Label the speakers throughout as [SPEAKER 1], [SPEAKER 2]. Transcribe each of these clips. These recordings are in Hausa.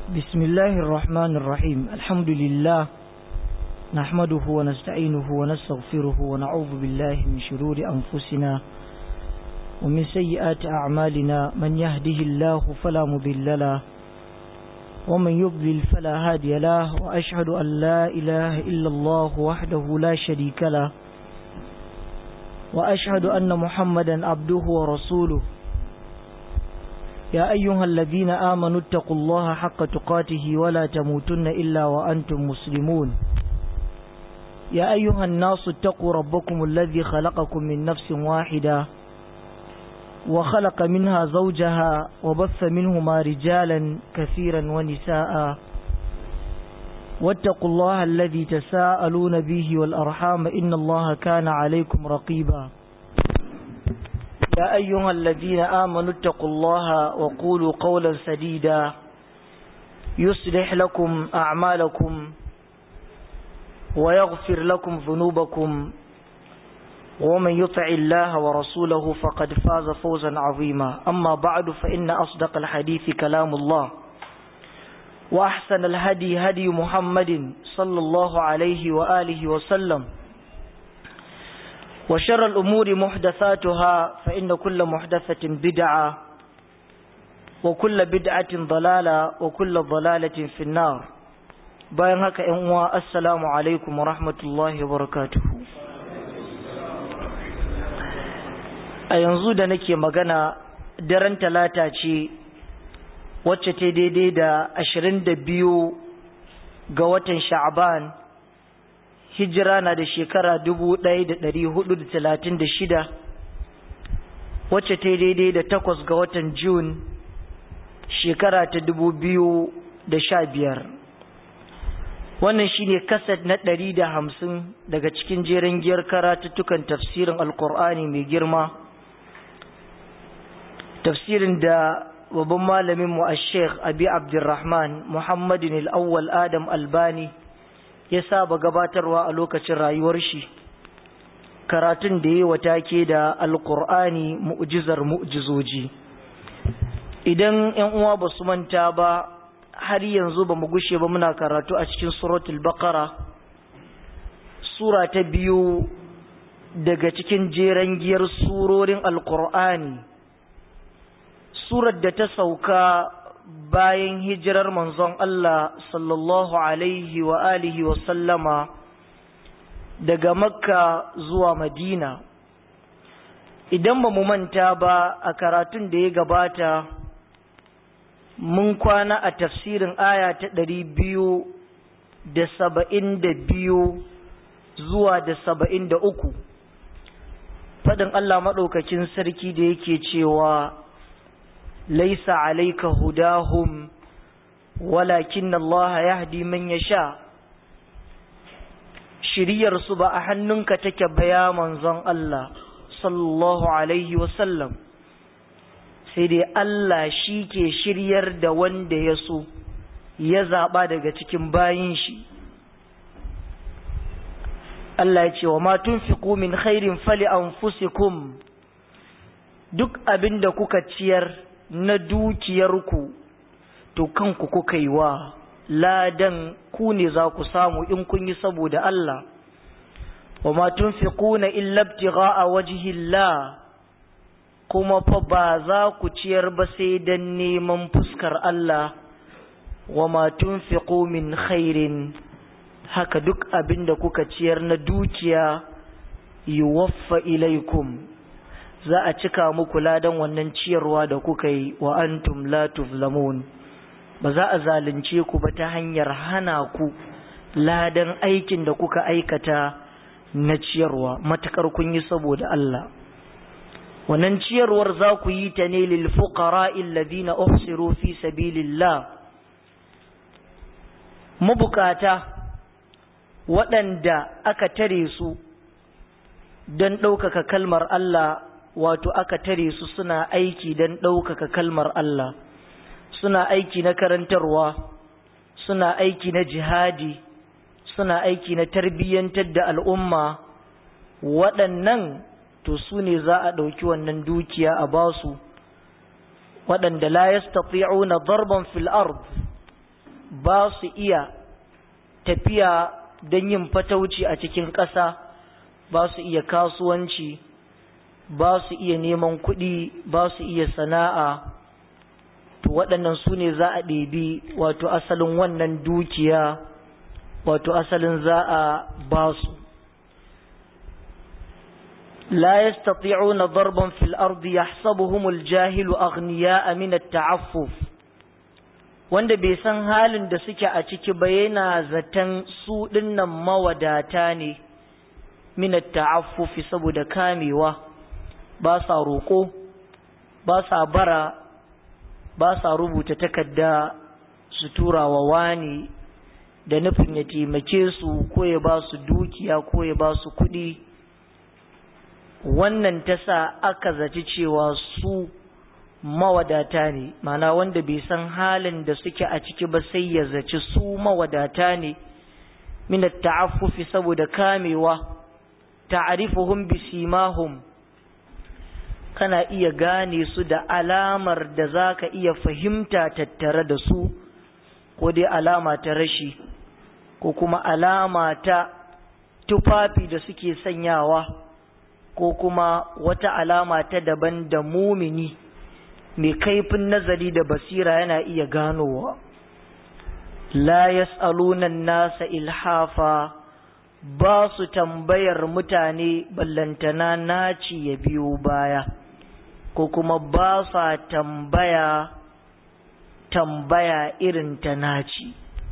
[SPEAKER 1] بسم الله الرحمن الرحيم الحمد لله نحمده ونستعينه ونستغفره ونعوذ بالله من شرور أنفسنا ومن سيئات أعمالنا من يهده الله فلا مضل له ومن يضلل فلا هادي له وأشهد أن لا إله إلا الله وحده لا شريك له وأشهد أن محمدا عبده ورسوله يا أيها الذين آمنوا اتقوا الله حق تقاته ولا تموتن إلا وأنتم مسلمون يا أيها الناس اتقوا ربكم الذي خلقكم من نفس واحدة وخلق منها زوجها وبث منهما رجالا كثيرا ونساء واتقوا الله الذي تساءلون به والأرحام إن الله كان عليكم رقيبا يا أيها الذين آمنوا اتقوا الله وقولوا قولا سديدا يصلح لكم أعمالكم ويغفر لكم ذنوبكم ومن يطع الله ورسوله فقد فاز فوزا عظيما أما بعد فإن أصدق الحديث كلام الله وأحسن الهدي هدي محمد صلى الله عليه وآله وسلم وشر الأمور محدثاتها فإن كل محدثة بدعة وكل بدعة ضلالة وكل ضلالة في النار bayan haka ‘yan uwa assalamu alaikum wa rahmatullahi wa barakatuhu a yanzu da nake magana daren talata ce wacce ta daidai da ashirin da biyu ga watan sha'aban hijira na da shekara dubu ɗaya da ɗari hudu da talatin da shida wacce ta daidai da takwas ga watan Jun shekara ta dubu biyu da sha biyar wannan shine kaset na ɗari da hamsin daga cikin jerin giyar karatuttukan tafsirin alkur'ani mai girma tafsirin da babban malamin mu a sheikh abi abdurrahman muhammadin al'awwal adam albani ya saba gabatarwa a lokacin rayuwar shi karatun da ya wata ke da alkur'ani mu'jizar mu'jizoji idan yan uwa ba su manta ba har yanzu ba mu gushe ba muna karatu a cikin suratul baqara sura ta biyu daga cikin jeren giyar surorin alkur'ani surar da ta sauka bayan hijirar manzon Allah sallallahu alaihi wa alihi wa sallama daga makka zuwa madina idan ba mu manta ba a karatun da ya gabata mun kwana a tafsirin aya ta ɗari biyu da saba'in da biyu zuwa da saba'in da uku faɗin Allah maɗaukakin sarki da yake cewa ليس عليك هداهم ولكن الله يهدي من يشاء shiriyar su ba a hannunka take baya manzon Allah sallallahu alaihi wasallam sai dai Allah shi ke shiryar da wanda ya so ya zaɓa daga cikin bayin shi Allah ya ce wa ma tunfiqu min khairin fali anfusikum duk abin da kuka ciyar na dukiyarku to kanku kuka yi wa ladan ku ne za ku samu in kun yi saboda Allah wa ma tunfiquna illa ibtigha'a wajhillah kuma fa ba za ku ciyar ba sai dan neman fuskar Allah wa ma tunfiqu min khairin haka duk abin da kuka ciyar na dukiya yuwaffa ilaikum za a cika muku ladan wannan ciyarwa da kuka yi wa antum la tuzlamun ba za a zalunce ku ba ta hanyar hana ku ladan aikin da kuka aikata na ciyarwa matakar kun yi saboda Allah wannan ciyarwar za ku yi ta ne lil fuqara alladhina uhsiru fi sabilillah mabukata waɗanda aka tare su don ɗaukaka kalmar Allah wato aka tare su suna aiki don ɗaukaka kalmar Allah suna aiki na karantarwa suna aiki na jihadi suna aiki na tarbiyyantar da al'umma waɗannan to su ne za a ɗauki wannan dukiya a basu waɗanda la yastati'una darban fil ard ba su iya tafiya don yin fatauci a cikin ƙasa ba su iya kasuwanci ba su iya neman kuɗi ba su iya sana'a to waɗannan su ne za a ɗebi wato asalin wannan dukiya wato asalin za a ba su لا يستطيعون ضربا في الأرض يحسبهم الجاهل أغنياء من التعفف wanda bai san halin da suke a ciki ba yana zaton su dinnan mawadata ne minat ta'affufi saboda kamewa ba sa roƙo ba sa bara ba sa rubuta takarda su tura wa wani da nufin ya taimake su ko ya ba su dukiya ko ya ba su kuɗi wannan ta sa aka zaci cewa su mawadata ne mana wanda bai san halin da suke a ciki ba sai ya zaci su mawadata ne minat ta'affufi saboda kamewa ta'rifuhum bisimahum kana iya gane su da alamar da zaka iya fahimta tattare da su ko dai alama ta rashi ko kuma alama ta tufafi da suke sanyawa ko kuma wata alama ta daban da mumini mai kaifin nazari da basira yana iya ganowa la yas'aluna nasa ilhafa ba su tambayar mutane ballantana naci ya biyo baya ko kuma ba sa tambaya tambaya irin ta naci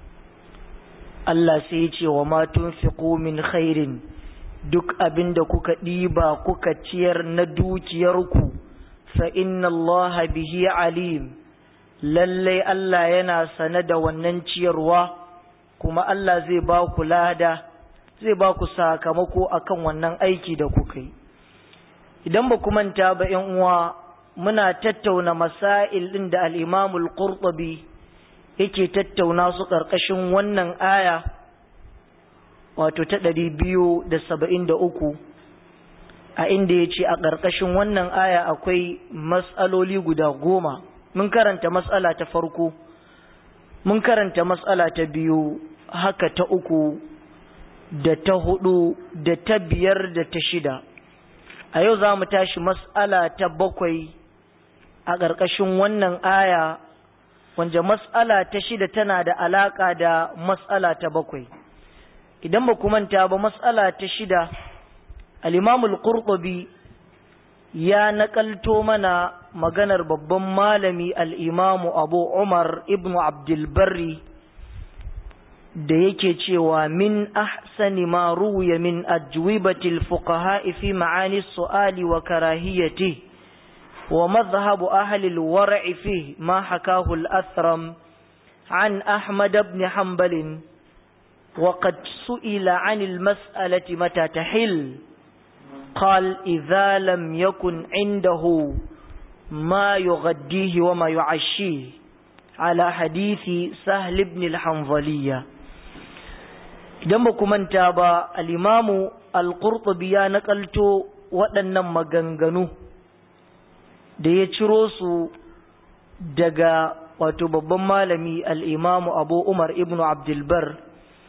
[SPEAKER 1] Allah sai ya ce wa ma tunfiqu min khairin duk abin da kuka ɗiba kuka ciyar na dukiyarku fa inna Allah bihi alim lallai Allah yana sane da wannan ciyarwa kuma Allah zai ba ku lada zai ba ku sakamako akan wannan aiki da kuka yi idan ba ku manta ba ‘yan uwa muna tattauna masail ɗin da al'imamul qurtubi yake tattauna su ƙarƙashin wannan aya wato ta ɗari biyu da saba'in da uku a inda ya ce a ƙarƙashin wannan aya akwai matsaloli guda goma mun karanta matsala ta farko mun karanta matsala ta biyu haka ta uku da ta hudu da ta biyar da ta shida a yau za mu tashi matsala ta bakwai a ƙarƙashin wannan aya wanda matsala ta shida tana da alaƙa da matsala ta bakwai idan ba manta ba matsala ta shida al-imamul qurtubi ya nakalto mana maganar babban malami al-imamu abu umar ibnu abdulbarri da yake cewa min ahsani ma ruwiya min ajwibatil fuqaha fi ma'ani su'ali wa karahiyati wa madhhabu ahli al-war'i fi ma hakahu al-athram an ahmad ibn hanbal وقد سئل عن المسألة متى تحل قال إذا لم يكن عنده ما يغديه وما يعشيه على حديث سهل بن الحنظلية idan ba ku manta ba al'imamu al-qurtubi ya nakalto waɗannan maganganu da ya ciro su daga wato babban malami al'imamu abu umar ibn abdulbar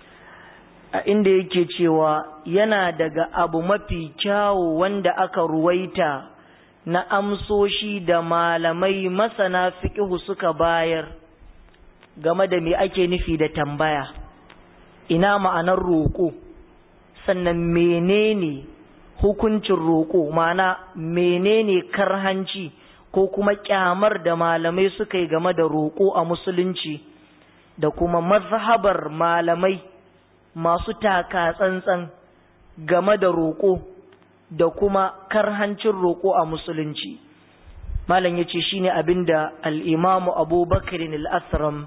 [SPEAKER 1] a inda yake cewa yana daga abu mafi kyawu wanda aka ruwaita na amsoshi da malamai masana fiƙihu suka bayar game da me ake nufi da tambaya ina ma'anar roƙo sannan menene hukuncin roƙo mana menene karhanci ko kuma kyamar da malamai suka yi game da roƙo a musulunci da kuma mazhabar malamai masu taka tsantsan game da roƙo da kuma karhancin roƙo a musulunci malam ya ce shi ne abin da al'imamu abubakarin al'asram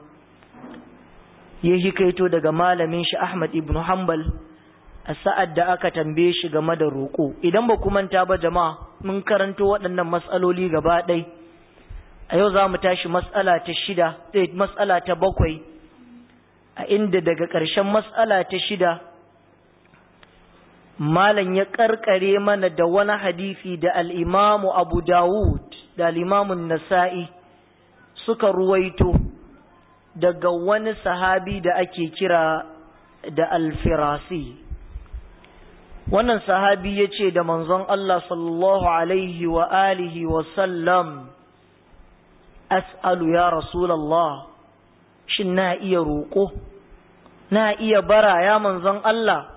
[SPEAKER 1] ya hikaito daga malamin shi ahmad ibn hanbal a sa'ad da aka tambaye shi game da roƙo idan ba ku manta ba jama'a mun karanto waɗannan matsaloli gaba ɗai a yau za mu tashi matsala ta shida matsala ta bakwai a inda daga ƙarshen matsala ta shida malam ya ƙarƙare mana da wani hadisi da al'imamu abu dawud da al'imamun nasa'i suka ruwaito daga wani sahabi da ake kira da alfirasi wannan sahabi ya ce da manzon Allah sallallahu alaihi wa alihi wa sallam as'alu ya rasulallah shin na iya roƙo na iya bara ya manzon Allah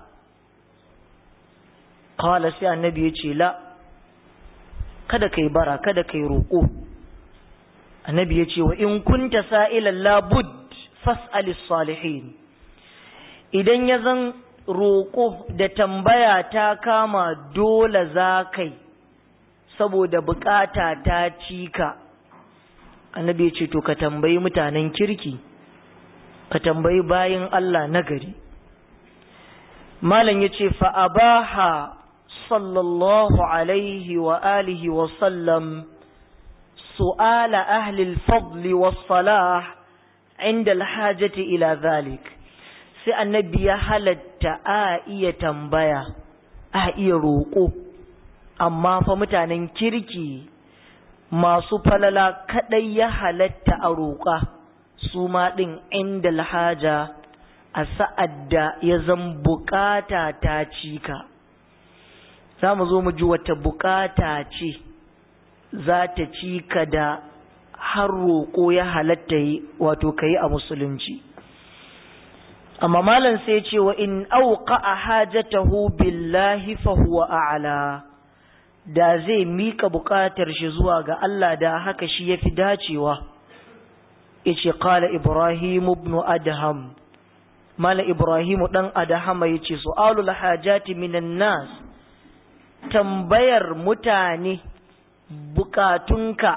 [SPEAKER 1] kawala sai annabi ya ce la kada kai bara kada kai roƙo annabi ya ce wa in kunta sa'ilan labud fas'alis salihin idan ya zan roƙo da tambaya ta kama dole za kai saboda bukata ta cika annabi ya ce to ka tambayi mutanen kirki ka tambayi bayin Allah nagari malam ya ce fa'abaha sallallahu alaihi wa alihi wa sallam سؤال أهل الفضل والصلاح عند الحاجة إلى ذلك sai annabi ya halatta a iya tambaya a iya roƙo amma fa mutanen kirki masu falala kaɗai ya halatta a roƙa su ma ɗin inda alhaja a sa'ad da ya zan bukata ta cika za mu zo mu ji wata bukata ce za ta ci ka da har roƙo ya halatta yi wato ka yi a musulunci amma malam sai ce wa in auka a hajatahu billahi fa huwa a'la da zai mika buƙatar shi zuwa ga Allah da haka shi yafi dacewa yace qala ibrahim ibn adham mala ibrahim dan adham yace su'alul hajati minan nas tambayar mutane bukatunka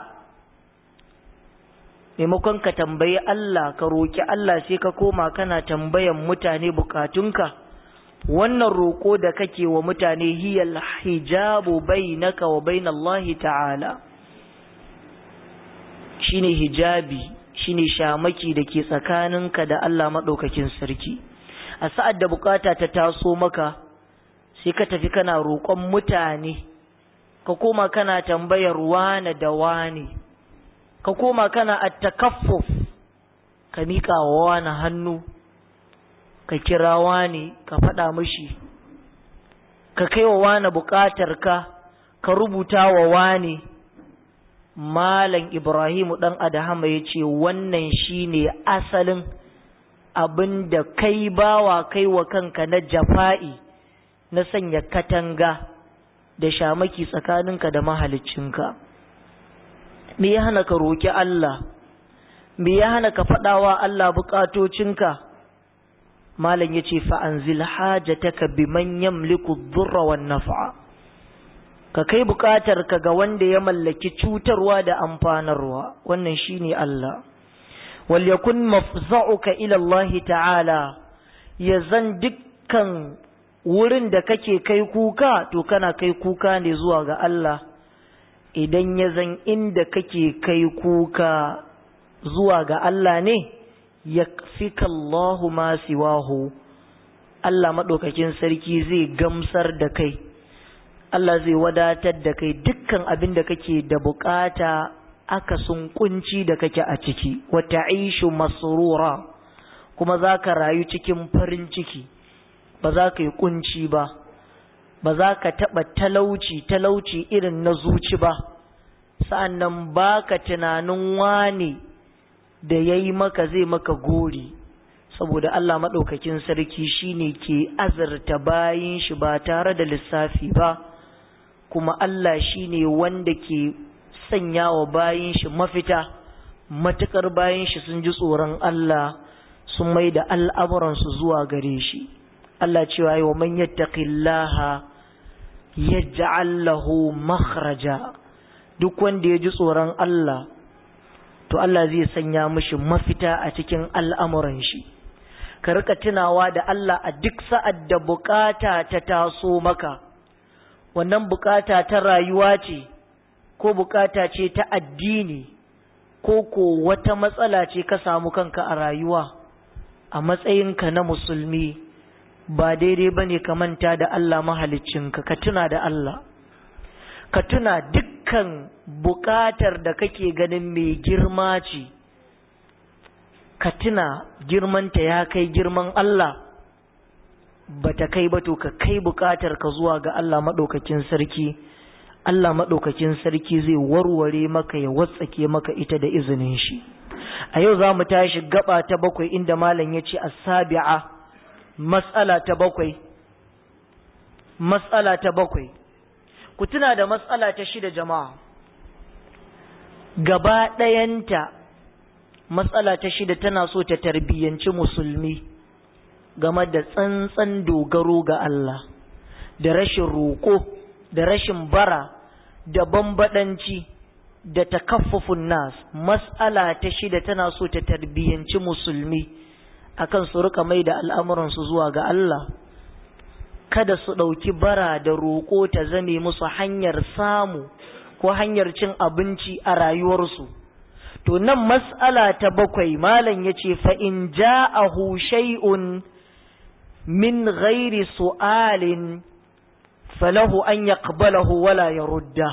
[SPEAKER 1] maimakon ka tambayi Allah ka roki Allah sai ka koma kana tambayan mutane bukatunka wannan roko da kake wa mutane hiyal hijabu bainaka wa bainallahi ta'ala shine hijabi shine shamaki da ke tsakaninka da Allah madaukakin sarki a sa'ad da bukata ta taso maka sai ka tafi kana roƙon mutane ka koma kana tambayar wane da wane ka koma kana attakaffuf ka miƙa wa wani hannu ka kira wani ka faɗa mishi ka kai wa wani buƙatar ka ka rubuta wa wani malam ibrahimu ɗan adahama ya ce wannan shine asalin abin da kai bawa kai wa kanka na jafa'i na sanya katanga da shamaki tsakaninka da mahaliccinka me ya hana ka roki Allah me ya hana ka faɗawa Allah buƙatocinka malam yace fa anzil hajataka biman yamliku dhurra wan naf'a ka kai buƙatar ka ga wanda ya mallaki cutarwa da amfanarwa wannan shine Allah wal yakun mafza'uka ila Allah ta'ala ya zan dukkan wurin da kake kai kuka to kana kai kuka ne zuwa ga Allah idan ya zan inda kake kai kuka zuwa ga Allah ne ya fika Allahu ma siwahu Allah maɗaukakin sarki zai gamsar da kai Allah zai wadatar da kai dukkan abin da kake da bukata aka sun kunci da kake a ciki wata aishu masrura kuma za ka rayu cikin farin ciki ba za ka yi kunci ba ba za ka taɓa talauci talauci irin na zuci ba sa'annan ba ka tunanin wane da ya yi maka zai maka gori saboda Allah maɗaukakin sarki shine ke azurta bayin shi ba tare da lissafi ba kuma Allah shine wanda ke sanya wa bayin shi mafita matuƙar bayin shi sun ji tsoron Allah sun mai da al'amuransu zuwa gare shi Allah cewa yi wa man yattaqillaha yaj'al lahu makhraja duk wanda ya ji tsoron Allah to Allah zai sanya mishi mafita a cikin al'amuran shi ka rika tunawa da Allah a duk sa'ad da bukata ta taso maka wannan bukata ta rayuwa ce ko bukata ce ta addini ko ko wata matsala ce ka samu kanka a rayuwa a matsayinka na musulmi ba daidai ba ne ka manta da Allah mahaliccinka ka tuna da Allah ka tuna dukkan bukatar da kake ganin mai girma ce ka tuna girmanta ya kai girman Allah ba ta kai ba to ka kai bukatar ka zuwa ga Allah maɗaukakin sarki Allah maɗaukakin sarki zai warware maka ya watsake maka ita da izinin shi a yau za mu tashi gaba ta bakwai inda malam ya ce asabi'a matsala ta bakwai matsala ta bakwai ku tuna da matsala ta shida jama'a gaba ɗayanta matsala ta shida tana so ta tarbiyyanci musulmi game da tsantsan dogaro ga Allah da rashin roƙo da rashin bara da bambaɗanci da takaffufun nas matsala ta shida tana so ta tarbiyyanci musulmi akan su rika mai da al'amuransu zuwa ga Allah kada su ɗauki bara da roƙo ta zame musu hanyar samu ko hanyar cin abinci a rayuwarsu to nan mas'ala ta bakwai malam ya ce fa'in ja'ahu shay'un min ghairi su'alin falahu an yaqbalahu wala ya rudda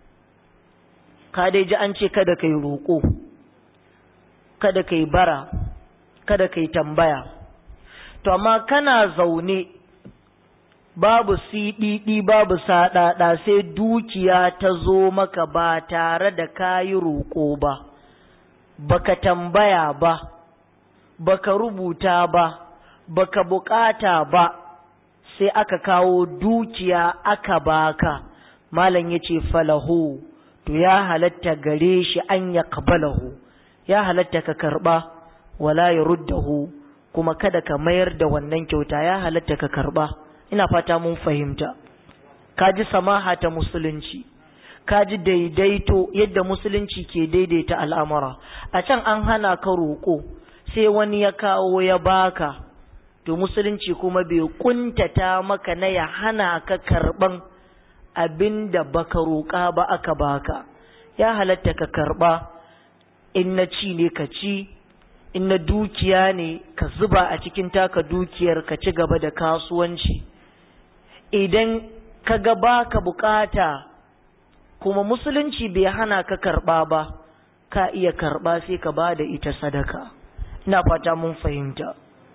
[SPEAKER 1] ka dai ji an ce kada kai roƙo kada kai bara kada kai tambaya to amma kana zaune babu siɗiɗi babu saɗaɗa sai dukiya ta zo maka ba tare da kayi roƙo ba baka tambaya ba baka rubuta ba baka bukata ba sai aka kawo dukiya aka baka malam yace falahu to ya halatta gare shi an ya kabalahu ya halatta ka karba wala ya ruddahu kuma kada ka mayar da wannan kyauta ya halatta ka karba ina fata mun fahimta kaji samaha ta musulunci kaji daidaito yadda musulunci ke daidaita al'amura a can an hana ka roƙo sai wani ya kawo ya baka to musulunci kuma bai kuntata maka na ya hana ka karban abin da baka roƙa ba aka baka ya halatta ka karba in na ci ne ka ci in na dukiya ne ka zuba a cikin taka dukiyar ka ci gaba da kasuwanci idan ka ga baka bukata kuma musulunci bai hana ka karba ba ka iya karba sai ka ba da ita sadaka ina fata mun fahimta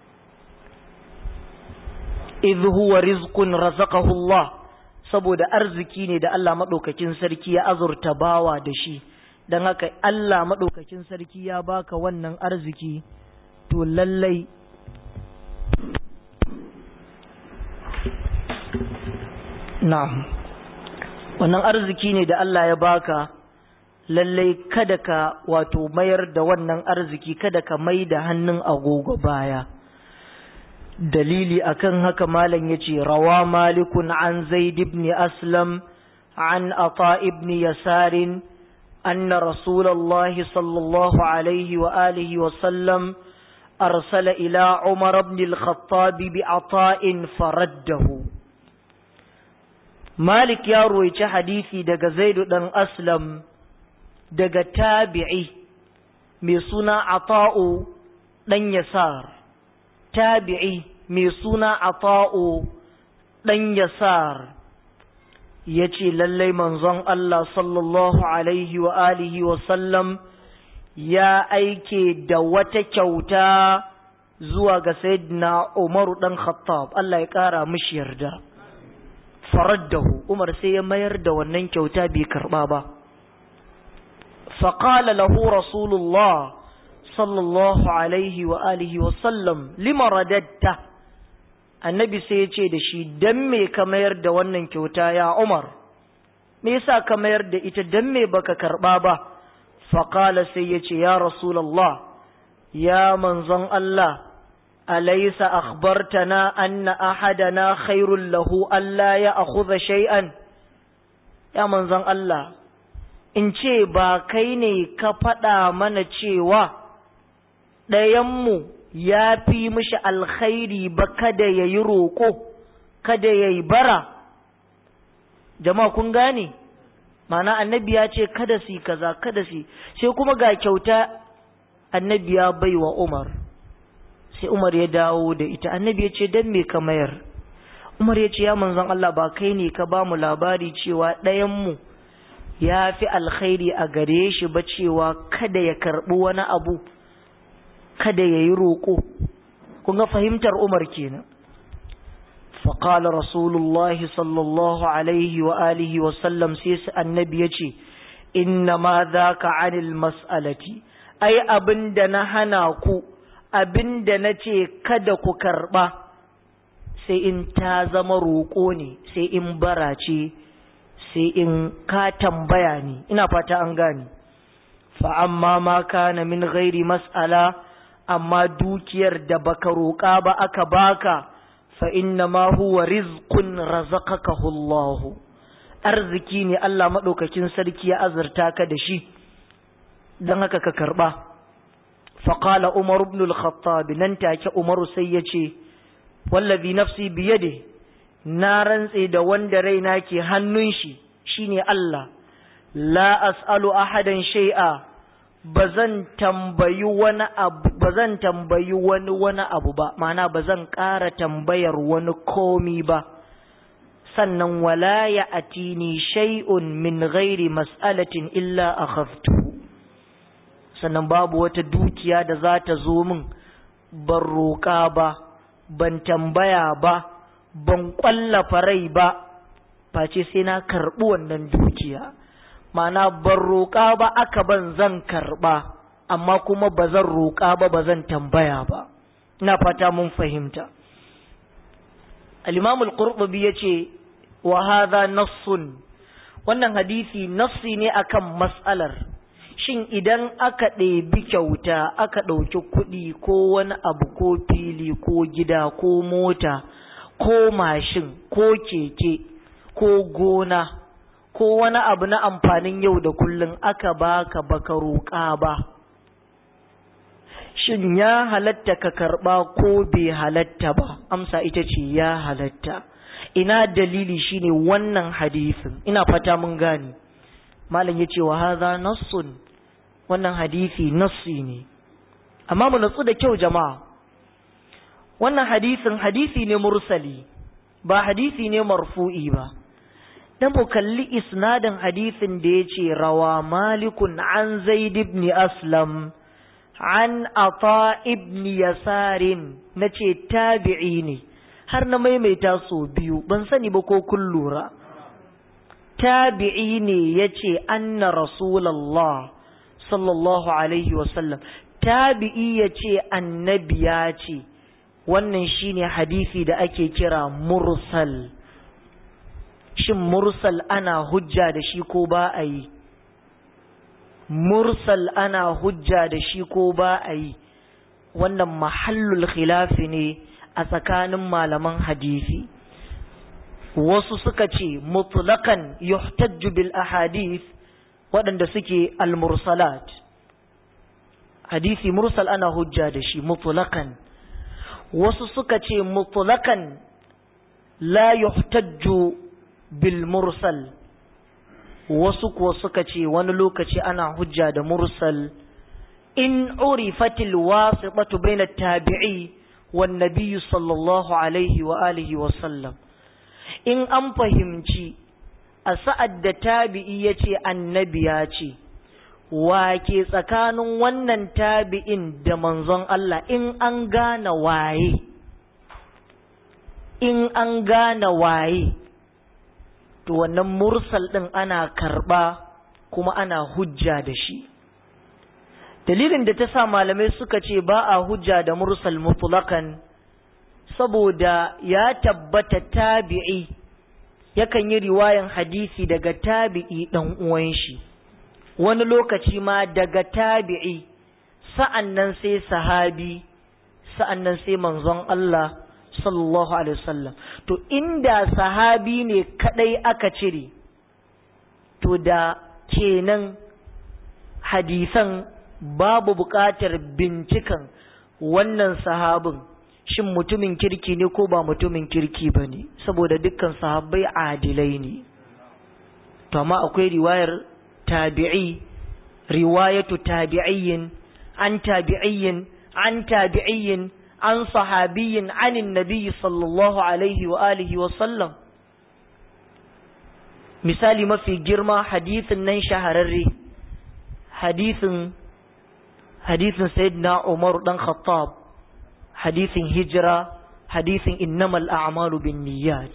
[SPEAKER 1] idh huwa rizqun razaqahu Allah saboda arziki ne da Allah madaukakin sarki ya azurta bawa da shi dan haka Allah madaukakin sarki ya baka wannan arziki to lallai na'am wannan arziki ne da Allah ya baka lallai kada ka wato mayar da wannan arziki kada ka mai da hannun agogo baya dalili akan haka malam yace rawa malikun an zaid ibn aslam an ata ibn yasar anna rasulullahi sallallahu alaihi wa alihi wa sallam arsala ila umar ibn al-khattab bi ata'in faraddahu malik ya roici hadisi daga zaidu dan aslam daga tabi'i mai suna ata'u dan yasar tabi'i mai suna ata'u ɗan yasar ya ce lallai manzon Allah sallallahu alaihi wa alihi wa sallam ya aike da wata kyauta zuwa ga sayyidina Umaru ɗan Khattab Allah ya ƙara mishi yarda faraddahu Umar sai ya mayar da wannan kyauta bai karɓa ba فقال له رسول الله صلى الله عليه وآله وسلم لما رددت annabi sai ya ce da shi dan me ka mayar da wannan kyauta ya Umar me yasa ka mayar da ita dan me baka karba ba faqala sai ya ce ya rasulullah ya manzon Allah alaysa akhbartana anna ahadana khairul lahu alla ya akhudha shay'an ya manzon Allah in ce ba kai ne ka faɗa mana cewa ɗayanmu ya fi mishi alkhairi ba kada ya yi roƙo kada ya yi bara jama'a kun gane mana annabi ya ce kada su kaza kada su sai kuma ga kyauta annabi ya bai wa umar sai umar ya dawo da ita annabi ya ce don me ka mayar umar ya ce ya manzon Allah ba kai ne ka ba mu labari cewa ɗayanmu ya fi alkhairi a gare shi ba cewa kada ya karɓi wani abu kada ya yi roƙo kun ga fahimtar umar kenan faƙala rasulullahi sallallahu alaihi wa alihi wa sallam sai su annabi ya ce inna ma za ka anil mas'alati ai abin da na hana ku abin da na ce kada ku karɓa sai in ta zama roƙo ne sai in bara ce sai in ka tambaya ne ina fata an gane fa amma ma kana min ghairi mas'ala amma dukiyar da baka roƙa ba aka baka fa inna ma huwa rizqun razaqakahu Allah arziki ne Allah madaukakin sarki ya azurta ka da shi dan haka ka karba fa qala Umar ibn al-Khattab nan take Umar sai ya ce wallazi nafsi biyade na rantse da wanda raina ke hannun shi shine Allah la as'alu ahadan shay'a bazan tambayi wani abu bazan tambayi wani wani abu ba ma'ana bazan ƙara tambayar wani komi ba sannan wala ya atini shay'un min ghairi mas'alatin illa akhaftu sannan babu wata dukiya da za ta zo min ban roƙa ba ban tambaya ba ban ƙwallafa rai ba face sai na karɓi wannan dukiya ma'ana ban roƙa ba aka ban zan karɓa amma kuma ba zan roƙa ba ba zan tambaya ba ina fata mun fahimta al-imam al-qurtubi yace wa hadha nassun wannan hadisi nassi ne akan mas'alar shin idan aka ɗebi kyauta aka ɗauki kuɗi ko wani abu ko fili ko gida ko mota ko mashin ko keke ko gona ko wani abu na amfanin yau da kullum aka baka baka roƙa ba shin ya halatta ka karɓa ko bai halatta ba amsa ita ce ya halatta ina dalili shine wannan hadisin ina fata mun gane malam yace wa hadha nassun wannan hadisi nassi ne amma mu natsu da kyau jama'a wannan hadisin hadisi ne mursali ba hadisi ne marfu'i ba dan mu kalli isnadin hadisin da yace rawa malikun an zaid ibn aslam an ata ibn yasarin nace tabi'i ne har na maimaita so biyu ban sani ba ko kun lura tabi'i ne yace anna rasulullah sallallahu alaihi wasallam tabi'i yace annabi ya ce wannan shine hadisi da ake kira mursal shin mursal ana hujja da shi ko ba a yi mursal ana hujja da shi ko ba a yi wannan mahallul khilafi ne a tsakanin malaman hadisi wasu suka ce mutlaqan yuhtajju bil ahadith waɗanda suke al-mursalat hadisi mursal ana hujja da shi mutlaqan wasu suka ce mutlaqan la yuhtajju bil mursal wasu kuwa suka ce wani lokaci ana hujja da mursal in urifatil wasitatu baina tabi'i wan nabiyyi sallallahu alaihi wa alihi wa sallam in an fahimci a sa'ad da tabi'i yace annabi ya ce wa ke tsakanin wannan tabi'in da manzon Allah in an gane waye in an gane waye to wannan mursal ɗin ana karɓa kuma ana hujja da shi dalilin da ta sa malamai suka ce ba a hujja da mursal mutlakan saboda ya tabbata tabi'i yakan yi riwayan hadisi daga tabi'i ɗan uwan shi wani lokaci ma daga tabi'i sa'an nan sai sahabi sa'an nan sai manzon Allah sallallahu alaihi wasallam to inda sahabi ne kadai aka cire to da kenan hadisan babu buƙatar bincikan wannan sahabin shin mutumin kirki ne ko ba mutumin kirki ba ne saboda dukkan sahabbai adilai ne to amma akwai riwayar tabi'i riwayatu tabi'iyyin an tabi'iyyin an tabi'iyyin an sahabiyyin anin nabiyyi sallallahu alaihi wa alihi wa sallam misali mafi girma hadithin nan shahararre hadithin hadisin sayyidina Umar dan Khattab hadisin hijira hadisin innamal a'malu binniyat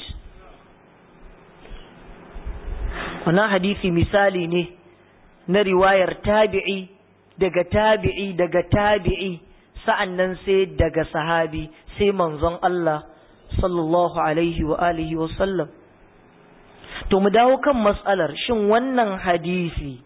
[SPEAKER 1] wannan hadisi misali ne na riwayar tabi'i daga tabi'i daga tabi'i sa'annan sai daga sahabi sai manzon Allah sallallahu alaihi wa alihi wa sallam to mu dawo kan matsalar shin wannan hadisi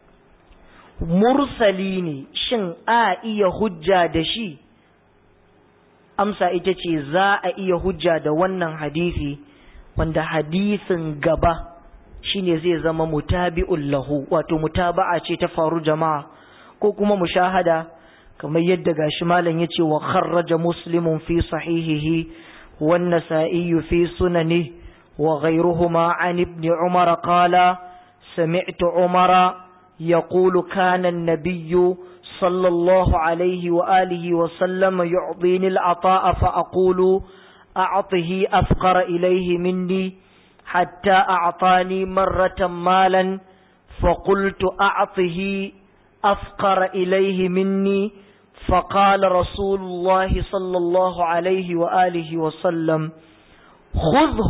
[SPEAKER 1] mursali ne shin a iya hujja da shi amsa ita ce za a iya hujja da wannan hadisi wanda hadisin gaba shine zai zama mutabi'un lahu wato mutaba'a ce ta faru jama'a ko kuma mushahada kamar yadda gashi malam yace wa kharraja muslimun fi sahihihi wan nasa'i fi sunani wa ghayruhuma an ibn umar qala sami'tu umara yaqulu kana an-nabiy صلى الله عليه وآله وسلم يعطيني العطاء فأقول أعطه أفقر إليه مني حتى أعطاني مرة مالا فقلت أعطه أفقر إليه مني فقال رسول الله صلى الله عليه وآله وسلم خذه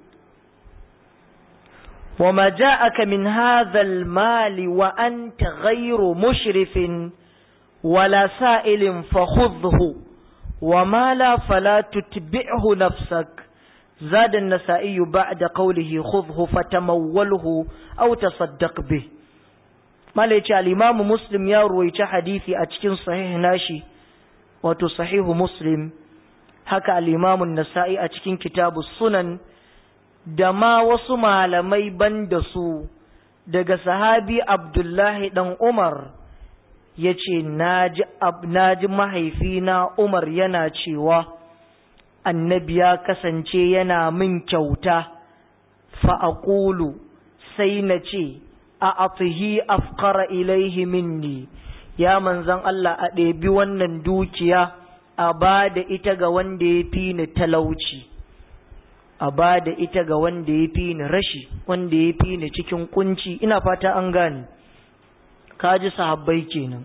[SPEAKER 1] وما جاءك من هذا المال وأنت غير مشرف ولا سائل فخذه وما لا فلا تتبعه نفسك زاد النسائي بعد قوله خذه فتموله أو تصدق به ما ليش الإمام مسلم يروي حديثي أتكين صحيح ناشي وتو صحيح مسلم هكا الإمام النسائي أتكين كتاب السنن دما وصما لمي بندسو daga sahabi Abdullahi dan Umar ya ce na ji mahaifina Umar yana cewa annabi ya kasance yana min kyauta fa'aƙulu sai na ce a afihi afkara ilaihi minni ya manzan Allah a ɗebi wannan dukiya a ba da ita ga wanda ya fi ni talauci a ba da ita ga wanda ya fi ni rashi wanda ya fi ni cikin kunci ina fata an gane kaji sahabbai kenan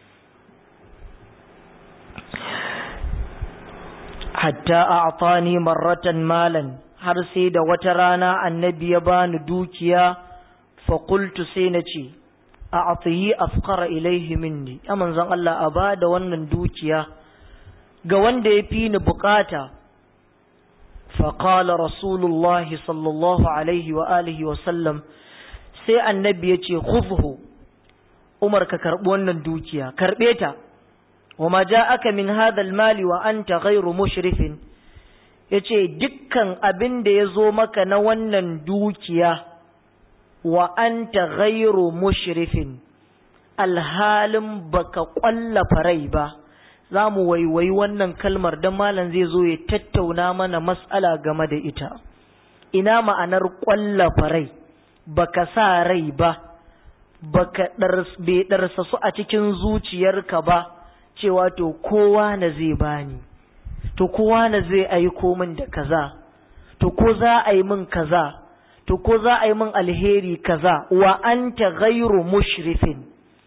[SPEAKER 1] hatta a'tani marratan malan har sai da wata rana annabi ya bani dukiya fa qultu sai na ce a'tihi afqara ilaihi minni ya manzon Allah a bada wannan dukiya ga wanda ya fi ni bukata fa qala rasulullahi sallallahu alaihi wa alihi wa sallam sai annabi ya ce khudhu Umar ka karɓi wannan dukiya, karɓe ta, wa ma ja aka min hadal mali wa an ta gairu mushrifin, ya ce dukkan abin da ya zo maka na wannan dukiya wa an ta gairu mushrifin, alhalin baka ƙwallafa rai ba, za mu waiwayi wannan kalmar don malam zai zo ya tattauna mana matsala game da ita. Ina ma'anar ƙwallafa rai, baka sa rai ba. baka bai ɗarsa su a cikin zuciyarka ba cewa to kowa na zai bani to kowa na zai aiko min da kaza to ko za a yi min kaza to ko za a yi min alheri kaza wa anta ghairu mushrifin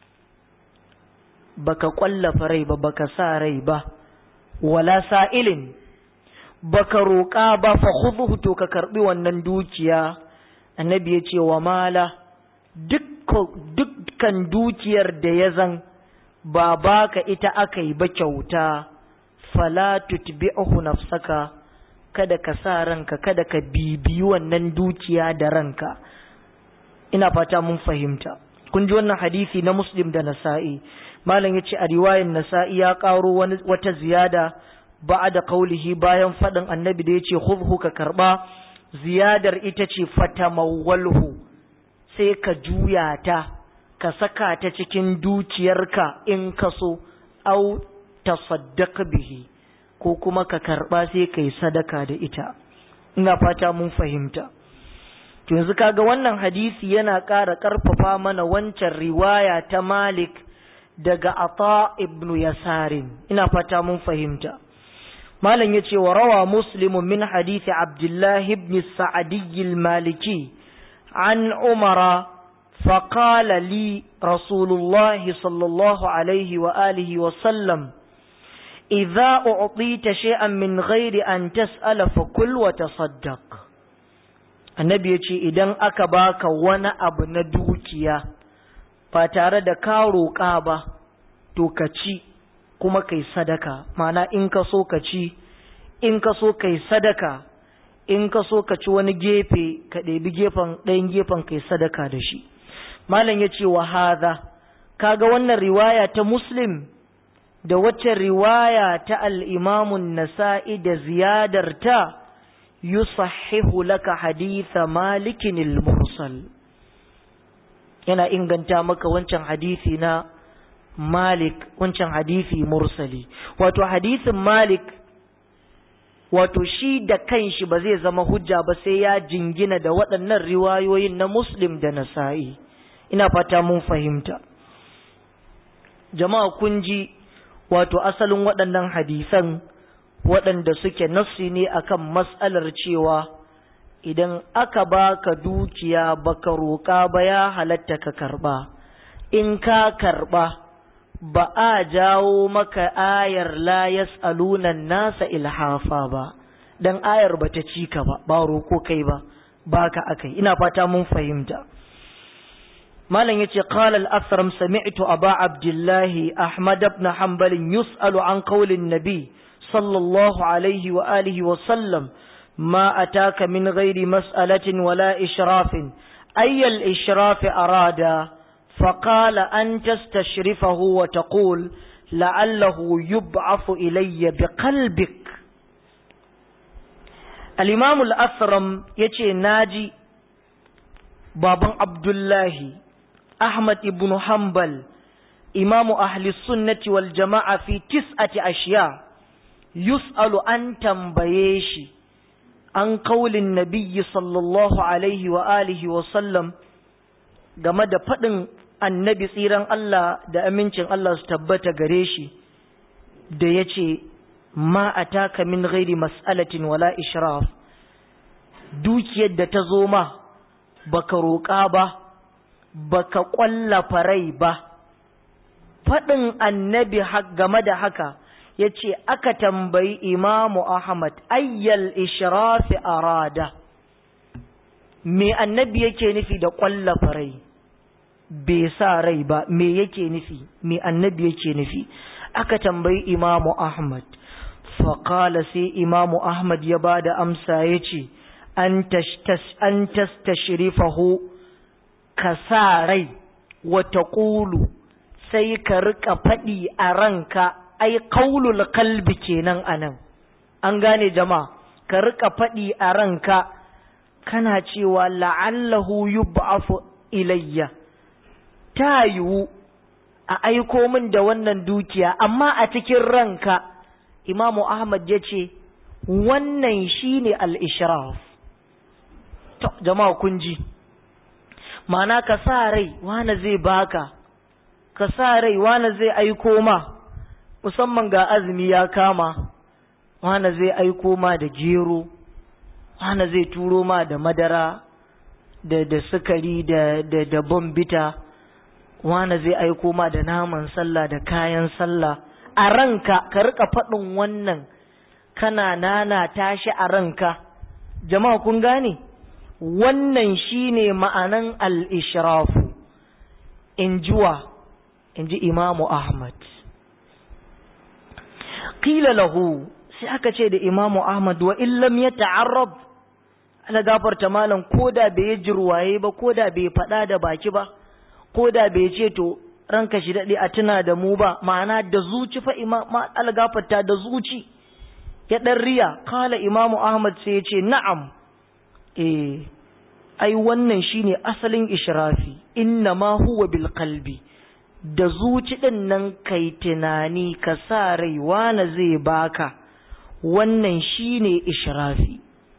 [SPEAKER 1] baka kwallafa rai ba baka sa rai ba wala sa'ilin baka roƙa ba fa khudhu to ka karbi wannan dukiya annabi ya ce wa mala dukkan dukiyar da ya zan ba baka ita aka yi ba kyauta fala tutbi'uhu nafsaka kada ka sa ranka kada ka bibiyi wannan dukiya da ranka ina fata mun fahimta kun ji wannan hadisi na muslim da nasa'i malam yace a riwayar nasa'i ya karo wani wata ziyada ba'da qaulihi bayan fadin annabi da yace khudhu ka karba ziyadar ita ce fatamawwalhu sai ka juya ta ka saka ta cikin dukiyarka in ka so au tasaddaq bihi ko kuma ka karba sai kai sadaka da ita ina fata mun fahimta to yanzu kaga wannan hadisi yana ƙara ƙarfafa mana wancan riwaya ta Malik daga Ata ibn Yasarin ina fata mun fahimta malam yace wa rawa muslim min hadisi Abdullah ibn Sa'di al-Maliki an Umara فقال لي رسول الله صلى الله عليه وآله وسلم إذا أعطيت شيئا من غير أن تسأل فكل وتصدق annabi ya ce idan aka baka wani abu na dukiya ba tare da ka roƙa ba to ka ci kuma kai sadaka mana in ka so ka ci in ka so kai sadaka in ka so ka ci wani gefe ka ɗebi gefen ɗayan gefen kai sadaka da shi malam ya ce wa haza kaga wannan riwaya ta muslim da wacce riwaya ta al'imamun nasa'i da ziyadar ta yusahhihu laka haditha malikin mursal yana inganta maka wancan hadisi na malik wancan hadisi mursali wato hadisin malik wato shi da kanshi ba zai zama hujja ba sai ya jingina da waɗannan riwayoyin na muslim da nasa'i ina fata mun fahimta jama'a kun ji wato asalin waɗannan hadisan waɗanda suke nassi ne akan matsalar cewa idan aka baka dukiya baka roƙa ba ya halatta ka karɓa in ka karɓa ba a jawo maka ayar la yas'aluna nasa ilhafa ba dan ayar bata ci ka ba ba roko kai ba baka akai ina fata mun fahimta malam yace qala al-athram sami'tu aba abdullahi ahmad ibn hanbal yus'alu an qawli nabi sallallahu alaihi wa alihi wa sallam ma ataka min ghairi mas'alatin wala ishrafin ayyal ishrafi arada فقال أن تستشرفه وتقول لعله يبعث إلي بقلبك الإمام الأثرم يتي ناجي بابا عبد الله أحمد بن حنبل إمام أهل السنة والجماعة في تسعة أشياء يسأل أن تنبيشي عن قول النبي صلى الله عليه وآله وسلم game da faɗin annabi tsiran Allah da amincin Allah su tabbata gare shi da ya ce ma a taka min ghairi mas'alatin wala ishraf dukiyar da ta zo ma baka roƙa ba baka ƙwallafa rai ba faɗin annabi game da haka ya ce aka tambayi imamu Ahmad ayyal ishrafi arada me annabi yake nufi da ƙwallafa rai bai sa rai ba me yake nufi me annabi yake nufi aka tambayi imamu ahmad faƙala sai imamu ahmad ya ba da amsa ya ce an tastashrifahu ka sa rai wata ƙulu sai ka riƙa faɗi a ranka ai ƙaulul kalbi kenan anan an gane jama'a ka riƙa faɗi a ranka kana cewa la'allahu yub'afu ilayya ta yiwu a aiko min da wannan dukiya amma a cikin ranka imamu ahmad ya ce wannan shine al-ishraf to jama'a kun ji ma'ana ka sa rai wane zai baka ka sa rai wane zai aiko ma musamman ga azumi ya kama wane zai aiko ma da gero wane zai turo ma da madara da da sukari da da da bombita wane zai aiko ma da naman sallah da kayan sallah a ranka ka rika faɗin wannan kana nana tashi a ranka jama'a kun gane wannan shine ma'anan al-ishrafu in jiwa in ji imamu ahmad qila lahu sai aka ce da imamu ahmad wa illam ya ta'arrab ala gafarta malam ko da bai yi jirwaye ba ko da bai faɗa da baki ba ko da bai ce to ranka shi daɗe a tuna da mu ba ma'ana da zuci fa imam ala gafarta da zuci ya ɗan riya kala imamu ahmad sai ya ce na'am eh ai wannan shine asalin ishrafi inna ma huwa bil qalbi da zuci ɗin nan kai tunani ka sa rai wane zai baka wannan shine ishrafi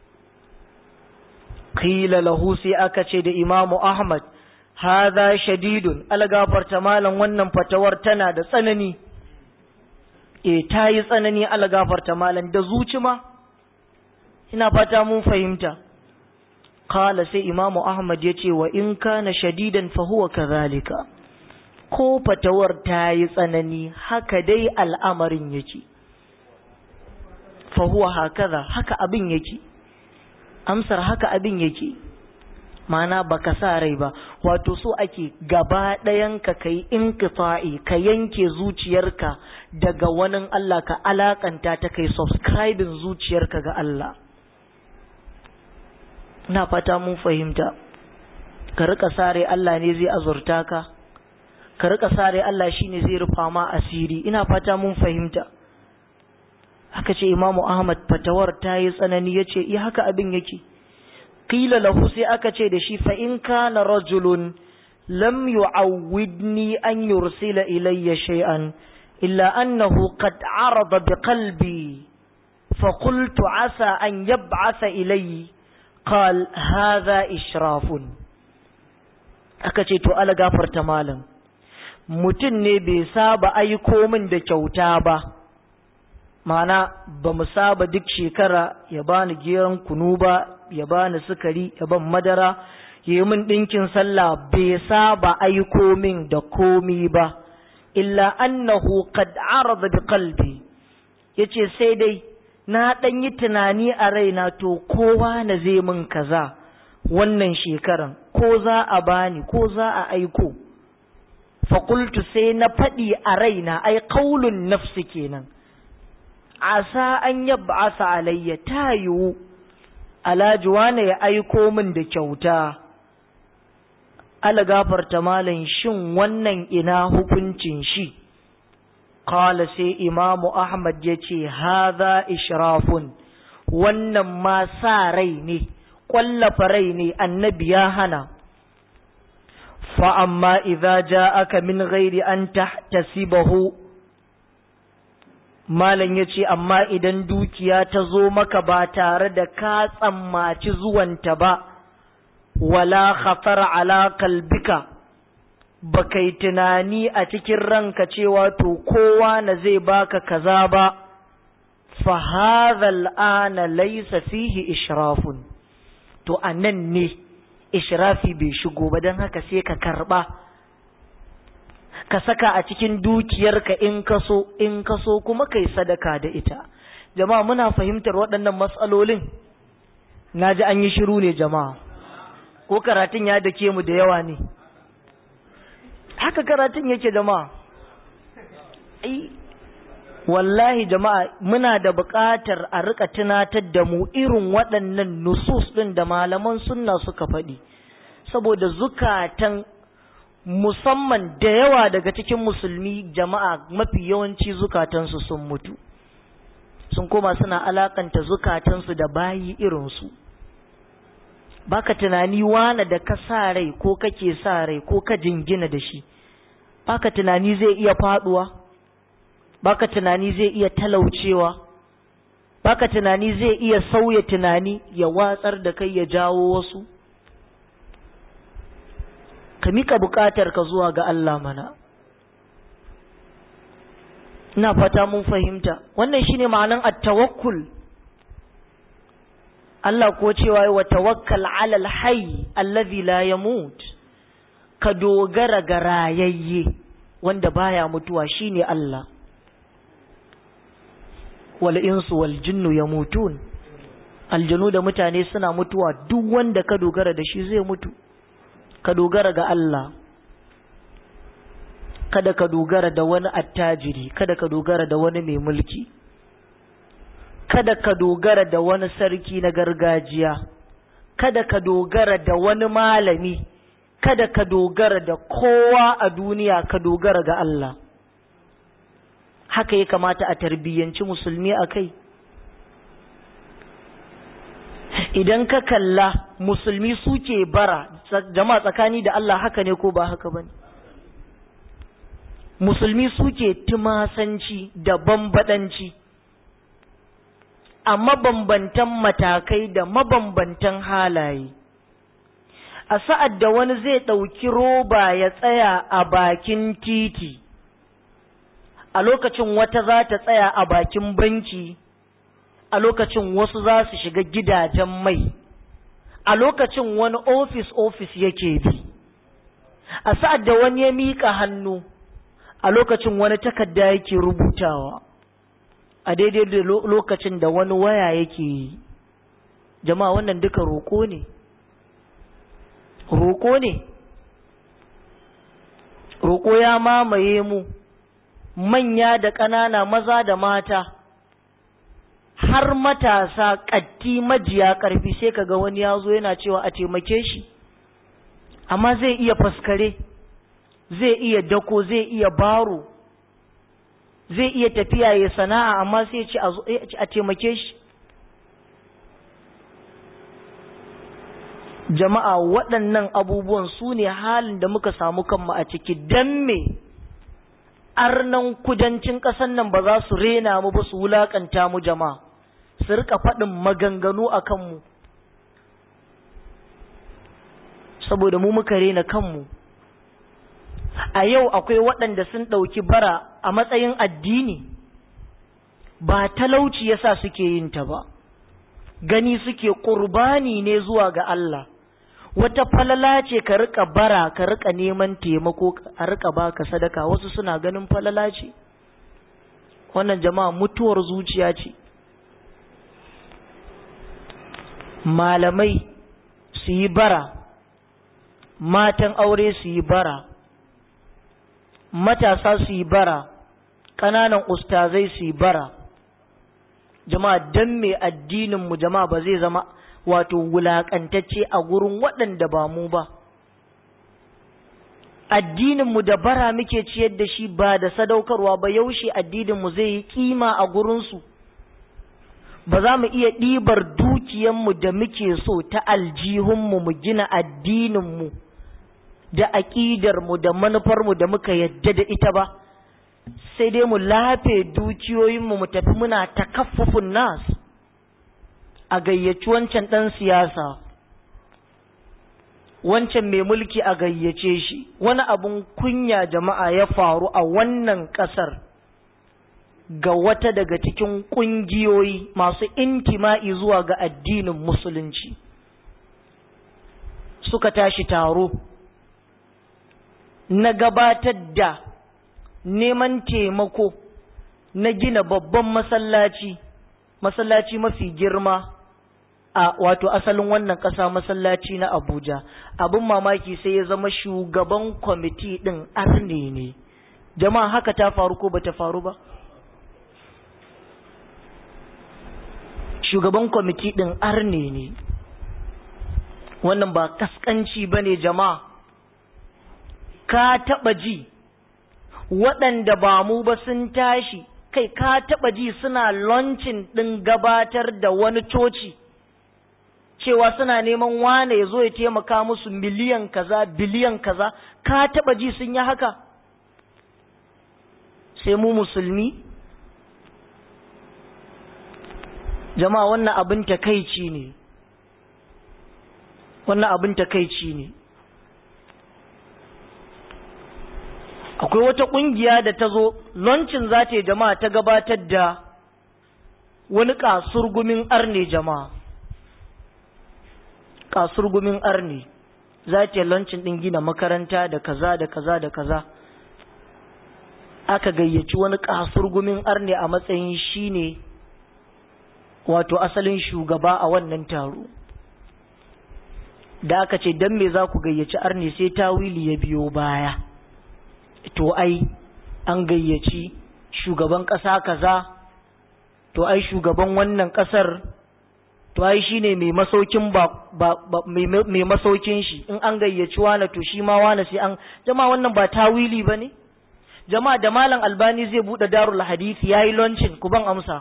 [SPEAKER 1] qila lahu sai aka ce da imamu ahmad hadha shadidun algafarta malam wannan fatawar tana da tsanani e ta yi tsanani algafarta malam da zuci ma ina fata mun fahimta qala sai imamu ahmad yace wa in kana shadidan fa huwa kadhalika ko fatawar ta yi tsanani haka dai al'amarin yake fa huwa hakaza haka abin yake amsar haka abin yake mana baka sa rai ba wato so ake gaba ɗayanka ka yi inkita'i ka yanke zuciyarka daga wani Allah ka alakanta ta kai subscribing zuciyarka ga Allah na fata mun fahimta ka rika sare Allah ne zai azurta ka ka rika sare Allah shine zai rufa ma asiri ina fata mun fahimta haka ce imamu ahmad fatawar ta yi tsanani ya ce iya haka abin yake qila lahu sai aka ce da shi fa in kana rajulun lam yu'awwidni an yursila ilayya shay'an illa annahu qad arada bi qalbi fa qultu asa an yab'atha ilayya qal hadha israfun aka ce to ala gafarta malam mutum ne bai saba aiko min da kyauta ba mana ba mu saba duk shekara ya bani geron kunu ba ya bani sukari ya ban madara ya yi min ɗinkin sallah bai saba aiko min da komi ba illa annahu qad arada bi qalbi yace sai dai na ɗan yi tunani a raina to kowa na zai min kaza wannan shekaran ko za a bani ko za a aiko faƙultu sai na faɗi a raina ai kaulun nafsi kenan asa an yab'asa alayya ta yiwu alhaji wane ya aiko min da kyauta ala gafarta malam shin wannan ina hukuncin shi qala sai imamu ahmad ya ce haza ishrafun wannan ma sa rai ne ƙwallafa rai ne annabi ya hana fa amma idza ja'aka min ghairi an tahtasibahu malam ya ce amma idan dukiya ta zo maka ba tare da ka tsammaci zuwanta ba wala khatar ala kalbika ba kai tunani a cikin ranka cewa to kowa na zai baka kaza ba fa hadha al'ana laysa fihi ishrafun to anan ne ishrafi bai shigo ba don haka sai ka karba ka saka a cikin dukiyarka in kaso in kaso kuma kai sadaka da ita jama'a muna fahimtar waɗannan matsalolin naji an yi shiru ne jama'a ko karatun ya dake mu da yawa ne haka karatun yake jama'a ai wallahi jama'a muna da buƙatar a rika tunatar da mu irin waɗannan nusus ɗin da malaman sunna suka faɗi saboda zukatan musamman da yawa daga cikin musulmi jama'a mafi yawanci zukatansu sun mutu sun koma suna alakanta zukatansu da bayi irinsu baka tunani wane da ka sa rai ko kake sa rai ko ka jingina da shi baka tunani zai iya faduwa baka tunani zai iya talaucewa baka tunani zai iya sauya tunani ya watsar da kai ya jawo wasu ka mika bukatar ka zuwa ga Allah mana ina fata mun fahimta wannan shine ma'anan at-tawakkul Allah ko cewa wa tawakkal 'ala al-hayy allazi la yamut ka dogara ga rayayye wanda baya mutuwa shine Allah wal insu wal jinnu yamutun aljanu da mutane suna mutuwa duk wanda ka dogara da shi zai mutu ka dogara ga Allah kada ka dogara da wani attajiri kada ka dogara da wani mai mulki kada ka dogara da wani sarki na gargajiya kada ka dogara da wani malami kada ka dogara da kowa a duniya ka dogara ga Allah haka ya kamata a tarbiyyanci musulmi a kai idan ka kalla musulmi suke bara jama'a tsakani da Allah haka ne ko ba haka bane musulmi suke tumasanci da bambadanci a mabambantan matakai da mabambantan halaye a sa'ad da wani zai ɗauki roba ya tsaya a bakin titi a lokacin wata za ta tsaya a bakin banki a lokacin wasu za su shiga gidajen mai a lokacin wani ofis ofis yake bi a sa'ad da wani ya miƙa hannu a lokacin wani takarda yake rubutawa a daidai da lokacin da wani waya yake yi jama'a wannan duka roƙo ne roƙo ne roƙo ya mamaye mu manya da ƙanana maza da mata har matasa ƙatti majiya ƙarfi sai kaga wani ya zo yana cewa a taimake shi amma zai iya faskare zai iya dako zai iya baro zai iya tafiya ya sana'a amma sai ce a taimake shi jama'a waɗannan abubuwan su ne halin da muka samu kanmu a ciki don me arnan kudancin ƙasar nan ba za su rena mu ba su wulaƙanta mu jama'a su rika faɗin maganganu a kanmu saboda mu muka rena kanmu a yau akwai waɗanda sun ɗauki bara a matsayin addini ba talauci yasa suke yin ta ba gani suke ƙurbani ne zuwa ga Allah wata falala ce ka rika bara ka rika neman taimako a rika baka sadaka wasu suna ganin falala ce wannan jama'a mutuwar zuciya ce malamai su yi bara matan aure su yi bara matasa su yi bara ƙananan ustazai su yi bara jama'a don me addininmu jama'a ba zai zama wato wulaƙantacce a gurin waɗanda ba mu ba addininmu da bara muke ciyar da shi ba da sadaukarwa ba yaushe addininmu zai yi kima a gurinsu ba za mu iya ɗibar dukiyanmu da muke so ta aljihunmu mu gina addininmu da aƙidarmu da manufarmu da muka yadda da ita ba sai dai mu lafe dukiyoyinmu mu tafi muna takaffufun nas a gayyaci wancan ɗan siyasa wancan mai mulki a gayyace shi wani abun kunya jama'a ya faru a wannan ƙasar ga wata daga cikin ƙungiyoyi masu intima'i zuwa ga addinin musulunci suka tashi taro na gabatar da neman taimako na gina babban masallaci masallaci mafi girma a wato asalin wannan ƙasa masallaci na abuja abin mamaki sai ya zama shugaban kwamiti ɗin arne ne jama'a haka ta faru ko bata faru ba shugaban kwamiti ɗin arne ne wannan ba kaskanci ba ne jama'a ka taɓa ji waɗanda ba mu ba sun tashi kai ka taɓa ji suna launching ɗin gabatar da wani coci cewa suna neman wane ya zo ya taimaka musu miliyan kaza biliyan kaza ka taɓa ji sun yi haka sai mu musulmi jama'a wannan abin takaici ne wannan abin takaici ne akwai wata ƙungiya da ta zo lancin za ta yi jama'a ta gabatar da wani kasurgumin arne jama'a kasurgumin arne za ta yi lancin ɗin gina makaranta da kaza da kaza da kaza aka gayyaci wani kasurgumin arne a matsayin shi ne wato asalin shugaba a wannan taro da aka ce don me za ku gayyaci arne sai tawili ya biyo baya to ai an gayyaci shugaban ƙasa kaza to ai shugaban wannan ƙasar to ai shine mai masaukin ba, ba, ba mai masaukin shi in an gayyaci wane to shi ma wane sai an jama'a wannan ba tawili ba ne jama'a da malam albani zai buɗe darul hadisi yayi launching ku ban amsa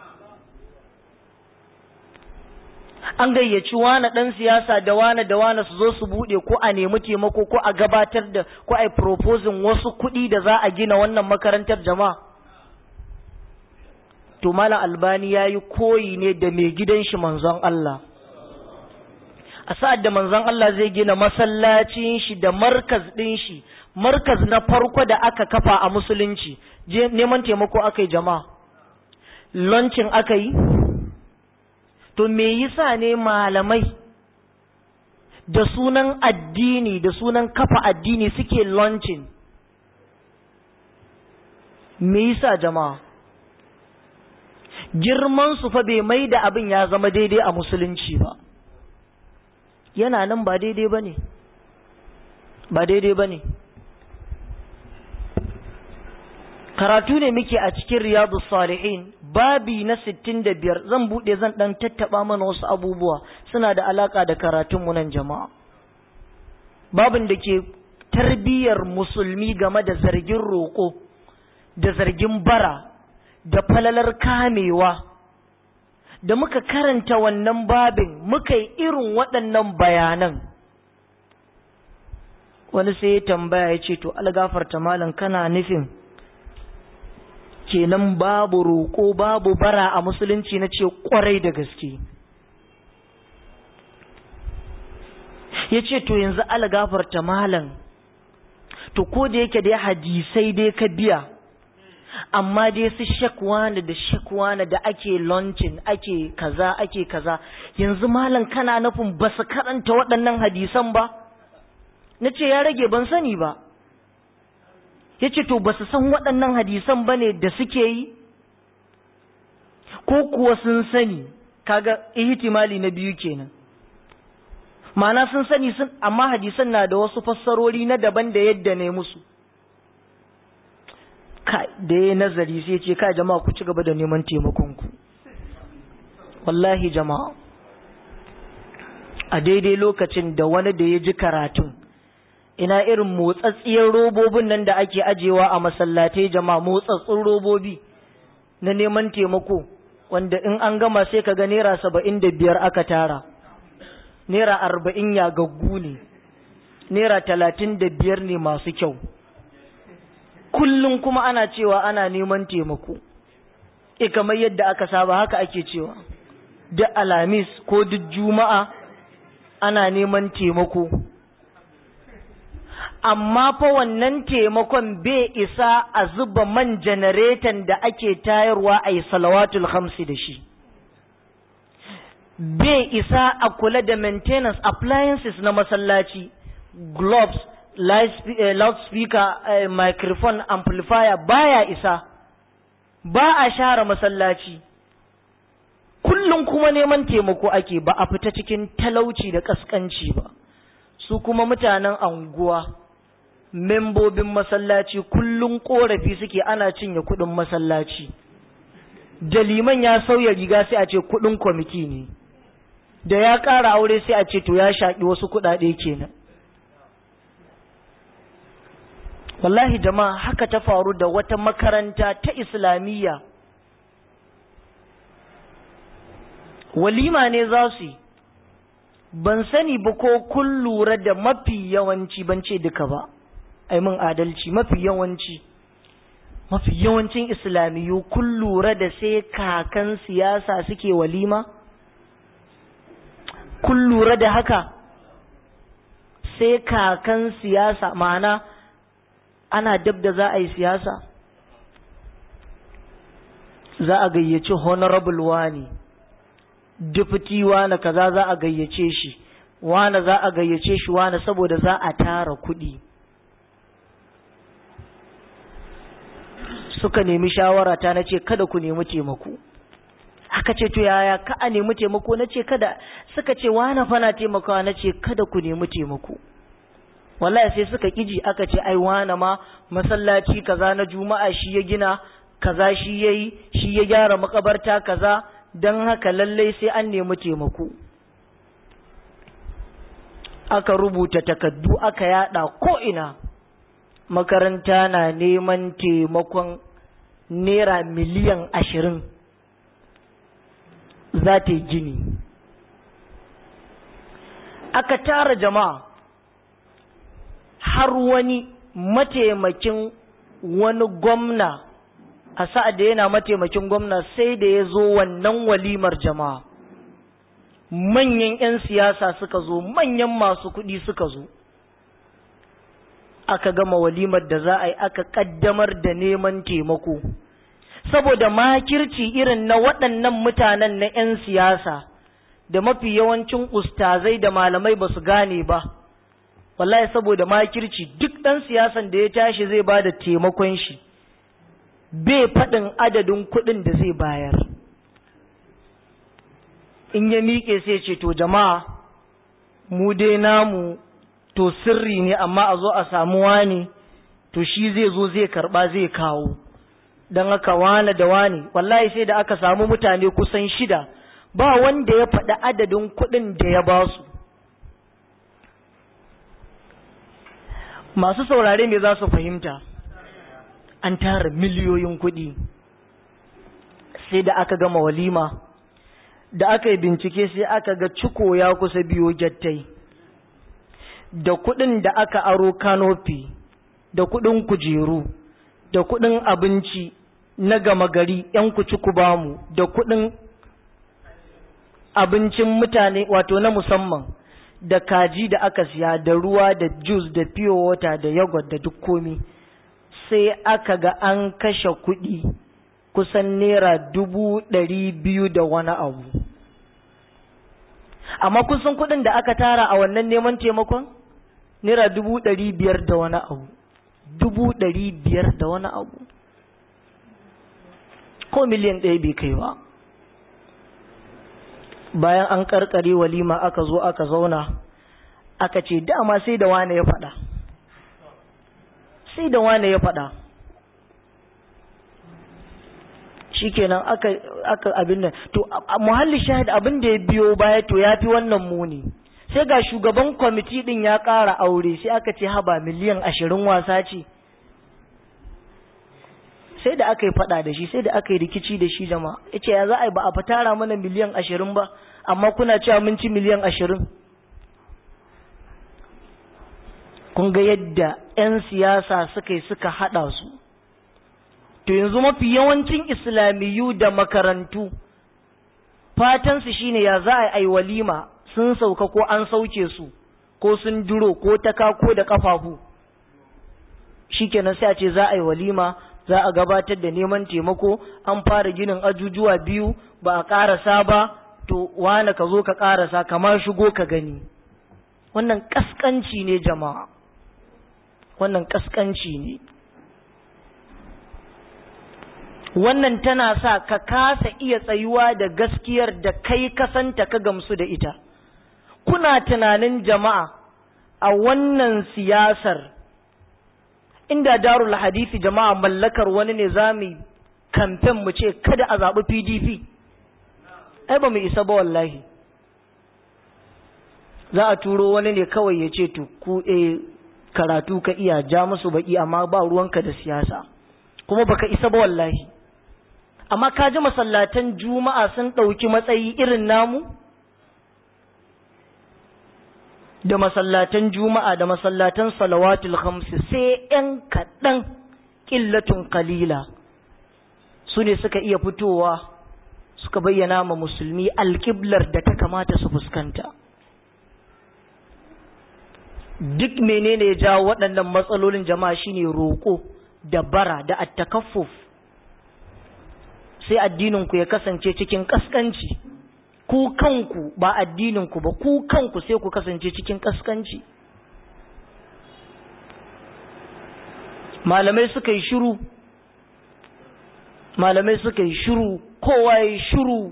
[SPEAKER 1] an gayyaci wane ɗan siyasa da wane da wane su zo su buɗe ko a nemi taimako ko a gabatar da ko a yi proposing wasu kuɗi da za a gina wannan makarantar jama'a to malam albani ya yi koyi ne da mai gidan shi manzon Allah a sa'ad da manzon Allah zai gina masallacin shi da markaz ɗin shi markaz na farko da aka kafa a musulunci neman taimako aka yi jama'a launching aka yi to me yasa ne malamai da sunan addini da sunan kafa addini suke launching me yasa jama'a girman su fa bai mai da abin ya zama daidai a musulunci ba yana nan ba daidai ba ne ba daidai ba ne karatu ne muke a cikin riyadu salihin babi na sittin da biyar zan buɗe zan ɗan tattaɓa mana wasu abubuwa suna da alaƙa da karatunmu nan jama'a babin da ke tarbiyyar musulmi game da zargin roƙo da zargin bara da falalar kamewa da muka karanta wannan babin muka yi irin waɗannan bayanan wani sai ya tambaya ya ce to algafarta malam kana nufin kenan babu roƙo babu bara a musulunci na ce ƙwarai da gaske ya ce to yanzu algafarta malam to ko da yake dai hadisai dai ka biya amma dai su shakwana da shakwana da ake launching ake kaza ake kaza yanzu malam kana nufin ba su karanta waɗannan hadisan ba na ce ya rage ban sani ba ya ce to ba su san waɗannan hadisan ba ne da suke yi ko kuwa sun sani kaga ihtimali na biyu kenan ma'ana sun sani sun amma hadisan na da wasu fassarori na daban da yadda ne musu kai da ya nazari sai ce kai jama'a ku ci gaba da neman taimakonku wallahi jama'a a daidai lokacin da wani da ya ji karatun ina irin motsatsiyar robobin nan da ake ajewa a masallatai jama'a motsatsun robobi na neman taimako wanda in an gama sai ka ga naira saba'in da biyar aka tara naira arba'in ya gaggu ne naira talatin da biyar ne masu kyau kullum kuma ana cewa ana neman taimako e kamar yadda aka saba haka ake cewa duk alamis ko duk juma'a ana neman taimako amma fa wannan taimakon bai isa a zuba man janareton da ake tayarwa a yi salawatul hamsi da shi bai isa a kula da maintenance appliances na masallaci gloves loudspeaker uh, microphone amplifier baya isa ba a share masallaci kullum kuma neman taimako ake ba a fita cikin talauci da kaskanci ba su kuma mutanen anguwa membobin masallaci kullum korafi suke ana cinye kudin masallaci da liman ya sauya riga sai a ce kudin kwamiti ne da ya ƙara aure sai a ce to ya shaƙi wasu kuɗaɗe kenan wallahi jama'a haka ta faru da wata makaranta ta islamiyya walima ne za su yi ban sani ba ko kun lura da mafi yawanci ban ce duka ba ai mun adalci mafi yawanci mafi yawancin islamiyu kun lura da sai kakan siyasa suke walima kun lura da haka sai kakan siyasa ma'ana ana dab da za a yi siyasa za a gayyaci honorable wani deputy wani kaza za a gayyace shi wani za a gayyace shi wani saboda za a tara kuɗi suka nemi shawara ta na ce kada ku nemi taimako aka ce to yaya ka a nemi taimako na ce kada suka ce wani fana taimakawa na ce kada ku nemi taimako wallahi sai suka kiji aka ce ai wane ma masallaci kaza na juma'a shi ya gina kaza shi yayi shi ya gyara makabarta kaza dan haka lallai sai an nemi taimako aka rubuta takaddu aka yada ko ina makaranta na neman taimakon naira miliyan ashirin za ta yi gini aka tara jama'a har wani mataimakin wani gwamna a sa'ad da yana mataimakin gwamna sai da ya zo wannan walimar jama'a manyan 'yan siyasa suka zo manyan masu kuɗi suka zo aka gama walimar da za a yi aka ƙaddamar da neman taimako saboda makirci irin na waɗannan mutanen na 'yan siyasa da mafi yawancin ustazai da malamai ba su gane ba wallahi saboda makirci duk ɗan siyasan da ya tashi zai ba da taimakon shi bai faɗin adadin kuɗin da zai bayar in ya miƙe sai ce to jama'a mu dai namu to sirri ne amma a zo a samu wani to shi zai zo zai karɓa zai kawo don haka wane da wane wallahi sai da aka samu mutane kusan shida ba wanda ya faɗi adadin kuɗin da ya ba su masu saurare me za su fahimta an tara miliyoyin kuɗi sai da aka gama walima da aka yi bincike sai aka ga ciko ya kusa biyo gyattai da kuɗin da aka aro kanofi da kuɗin kujeru da kuɗin abinci na gama gari ‘yan kuci ku bamu da kuɗin abincin mutane wato na musamman da kaji da aka siya da ruwa da juice da pure water da yogurt da duk komi sai aka ga an kashe kuɗi kusan naira dubu ɗari biyu da wani abu amma kusan kuɗin da aka tara a wannan neman taimakon naira dubu ɗari biyar da wani abu dubu ɗari biyar da wani abu ko miliyan ɗaya bai kai ba bayan an karkare walima aka zo aka zauna aka ce dama sai da wane ya faɗa sai da wane ya faɗa shikenan aka aka abin nan to muhalli shahid abin da ya biyo baya to ya fi wannan muni sai ga shugaban kwamiti din ya ƙara aure sai aka ce haba miliyan ashirin wasa ce sai da aka yi fada da shi sai da aka yi rikici da shi jama'a ya ce ya za a yi ba a fatara mana miliyan ashirin ba amma kuna cewa mun ci miliyan ashirin kun ga yadda 'yan siyasa suka yi suka hada su to yanzu mafi yawancin islamiyu da makarantu fatansu shine ya za a yi walima sun sauka ko an sauke su ko sun duro ko taka ko da kafafu shikenan sai a ce za a yi walima za a gabatar da neman taimako an fara ginin ajujuwa biyu ba a ƙarasa ba to wane ka zo ka ƙarasa kama shigo ka gani wannan ƙasƙanci ne jama'a wannan ƙasƙanci ne wannan tana sa ka kasa iya tsayuwa da gaskiyar da kai kasanta ka gamsu da ita kuna tunanin jama'a a wannan siyasar inda darul hadisi jama'a mallakar wani ne za mu kamfen mu ce kada a zaɓi pdp ai ba mu isa ba wallahi za a turo wani ne kawai ya ce to ku e karatu ka iya ja musu baki amma ba ruwanka da siyasa kuma baka isa ba wallahi amma ka ji masallatan juma'a sun ɗauki matsayi irin namu da masallatan juma'a da masallatan salawatul khamsi sai ‘yan kaɗan ƙillatun kalila su ne suka iya fitowa suka bayyana ma musulmi alƙiblar da ta kamata su fuskanta duk menene ya jawo waɗannan matsalolin jama'a shine roƙo da bara da attakaffuf sai addininku ya kasance cikin ƙasƙanci ku kanku ba addininku ba ku kanku sai ku kasance cikin kaskanci malamai suka yi shiru malamai suka yi shiru kowa ya yi shiru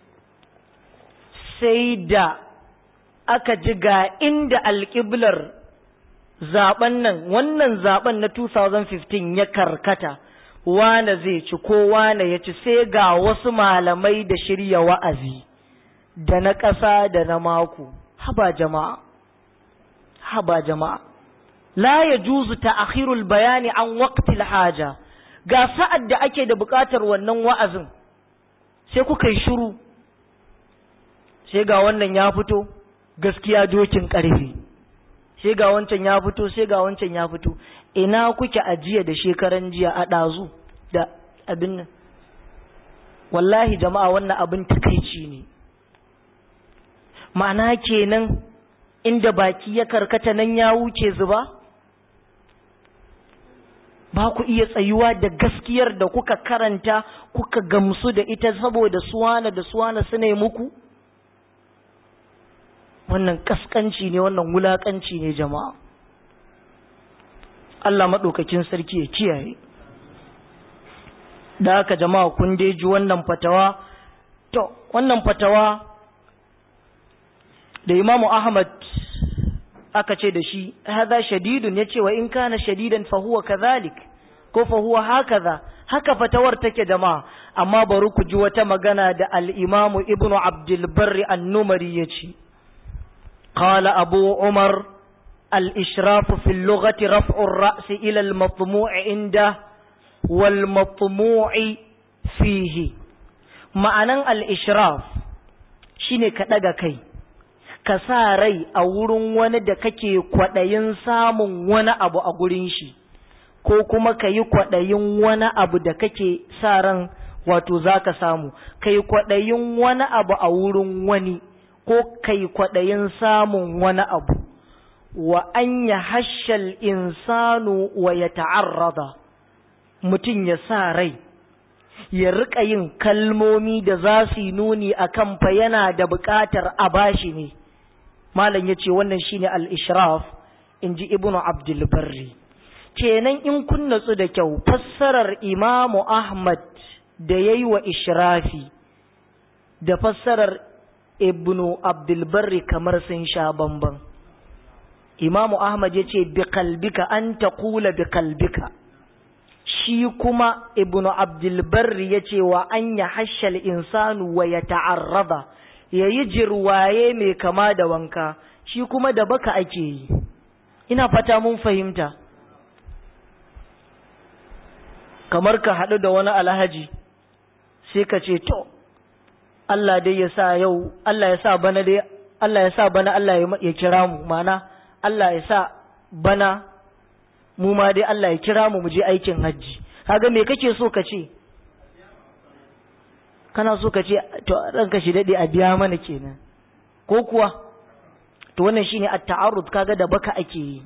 [SPEAKER 1] sai da aka ji ga inda alƙiblar zaben nan wannan zaben na 2015 ya karkata wane zai ci ko wane ya ci sai ga wasu malamai da shirya wa'azi da na ƙasa da na mako haba jama'a haba jama'a la ya juzu ta'khirul bayani an waqtil haja ga sa'ad da ake da buƙatar wannan wa'azin sai kuka yi shiru sai ga wannan ya fito gaskiya dokin ƙarfi sai ga wancan ya fito sai ga wancan ya fito ina kuke ajiya da shekaran jiya a ɗazu da abin nan wallahi jama'a wannan abin takaici ne ma'ana kenan inda baki ya karkata nan ya wuce zuba ba ku iya tsayuwa da gaskiyar da kuka karanta kuka gamsu da ita saboda suwana da suwana su ne muku wannan kaskanci ne wannan wulakanci ne jama'a Allah maɗaukakin sarki ya kiyaye da haka jama'a kun dai ji wannan fatawa to wannan fatawa da imamu ahmad aka ce da shi haza shadidun ya ce wa in kana shadidan fa huwa kadhalik ko fa huwa hakaza haka fatawar take jama'a amma bari ku ji wata magana da al-imamu ibnu abdul barri an-numari yace qala abu umar al-ishrafu fi al-lughati raf'u ar-ra's ila al-matmu' inda wal matmu'i fihi ma'anan al-ishraf shine ka daga kai ka sa rai a wurin wani da kake kwaɗayin samun wani abu a gurin shi ko kuma ka yi kwaɗayin wani abu da kake sa ran wato za ka samu ka yi kwaɗayin wani abu a wurin wani ko ka yi kwaɗayin samun wani abu wa an ya hashal insanu wa ya ta'arrada mutum ya sa rai ya riƙa yin kalmomi da za su yi nuni a kan fa yana da buƙatar a bashi ne malam ya ce wannan shine al-ishraf in ji ibnu abdulbarri kenan in kun natsu da kyau fassarar imamu ahmad da ya yi wa ishrafi da fassarar ibnu abdulbarri kamar sun sha bamban imamu ahmad ya ce bi kalbika an ta kula bi kalbika shi kuma ibnu abdulbarri ya ce wa an ya hashal insanu wa ya ta'arraba ya yi jirwaye mai kama da wanka shi kuma da baka ake yi ina fata mun fahimta kamar ka haɗu da wani alhaji sai ka ce to Allah dai ya sa yau Allah ya sa bana dai Allah ya sa bana Allah ya kira mu mana Allah ya sa bana mu ma dai Allah ya kira mu mu je aikin hajji kaga me kake so ka ce kana so ka ce to ranka shi dade a biya mana kenan ko kuwa to wannan shine at-ta'arrud kaga da baka ake yi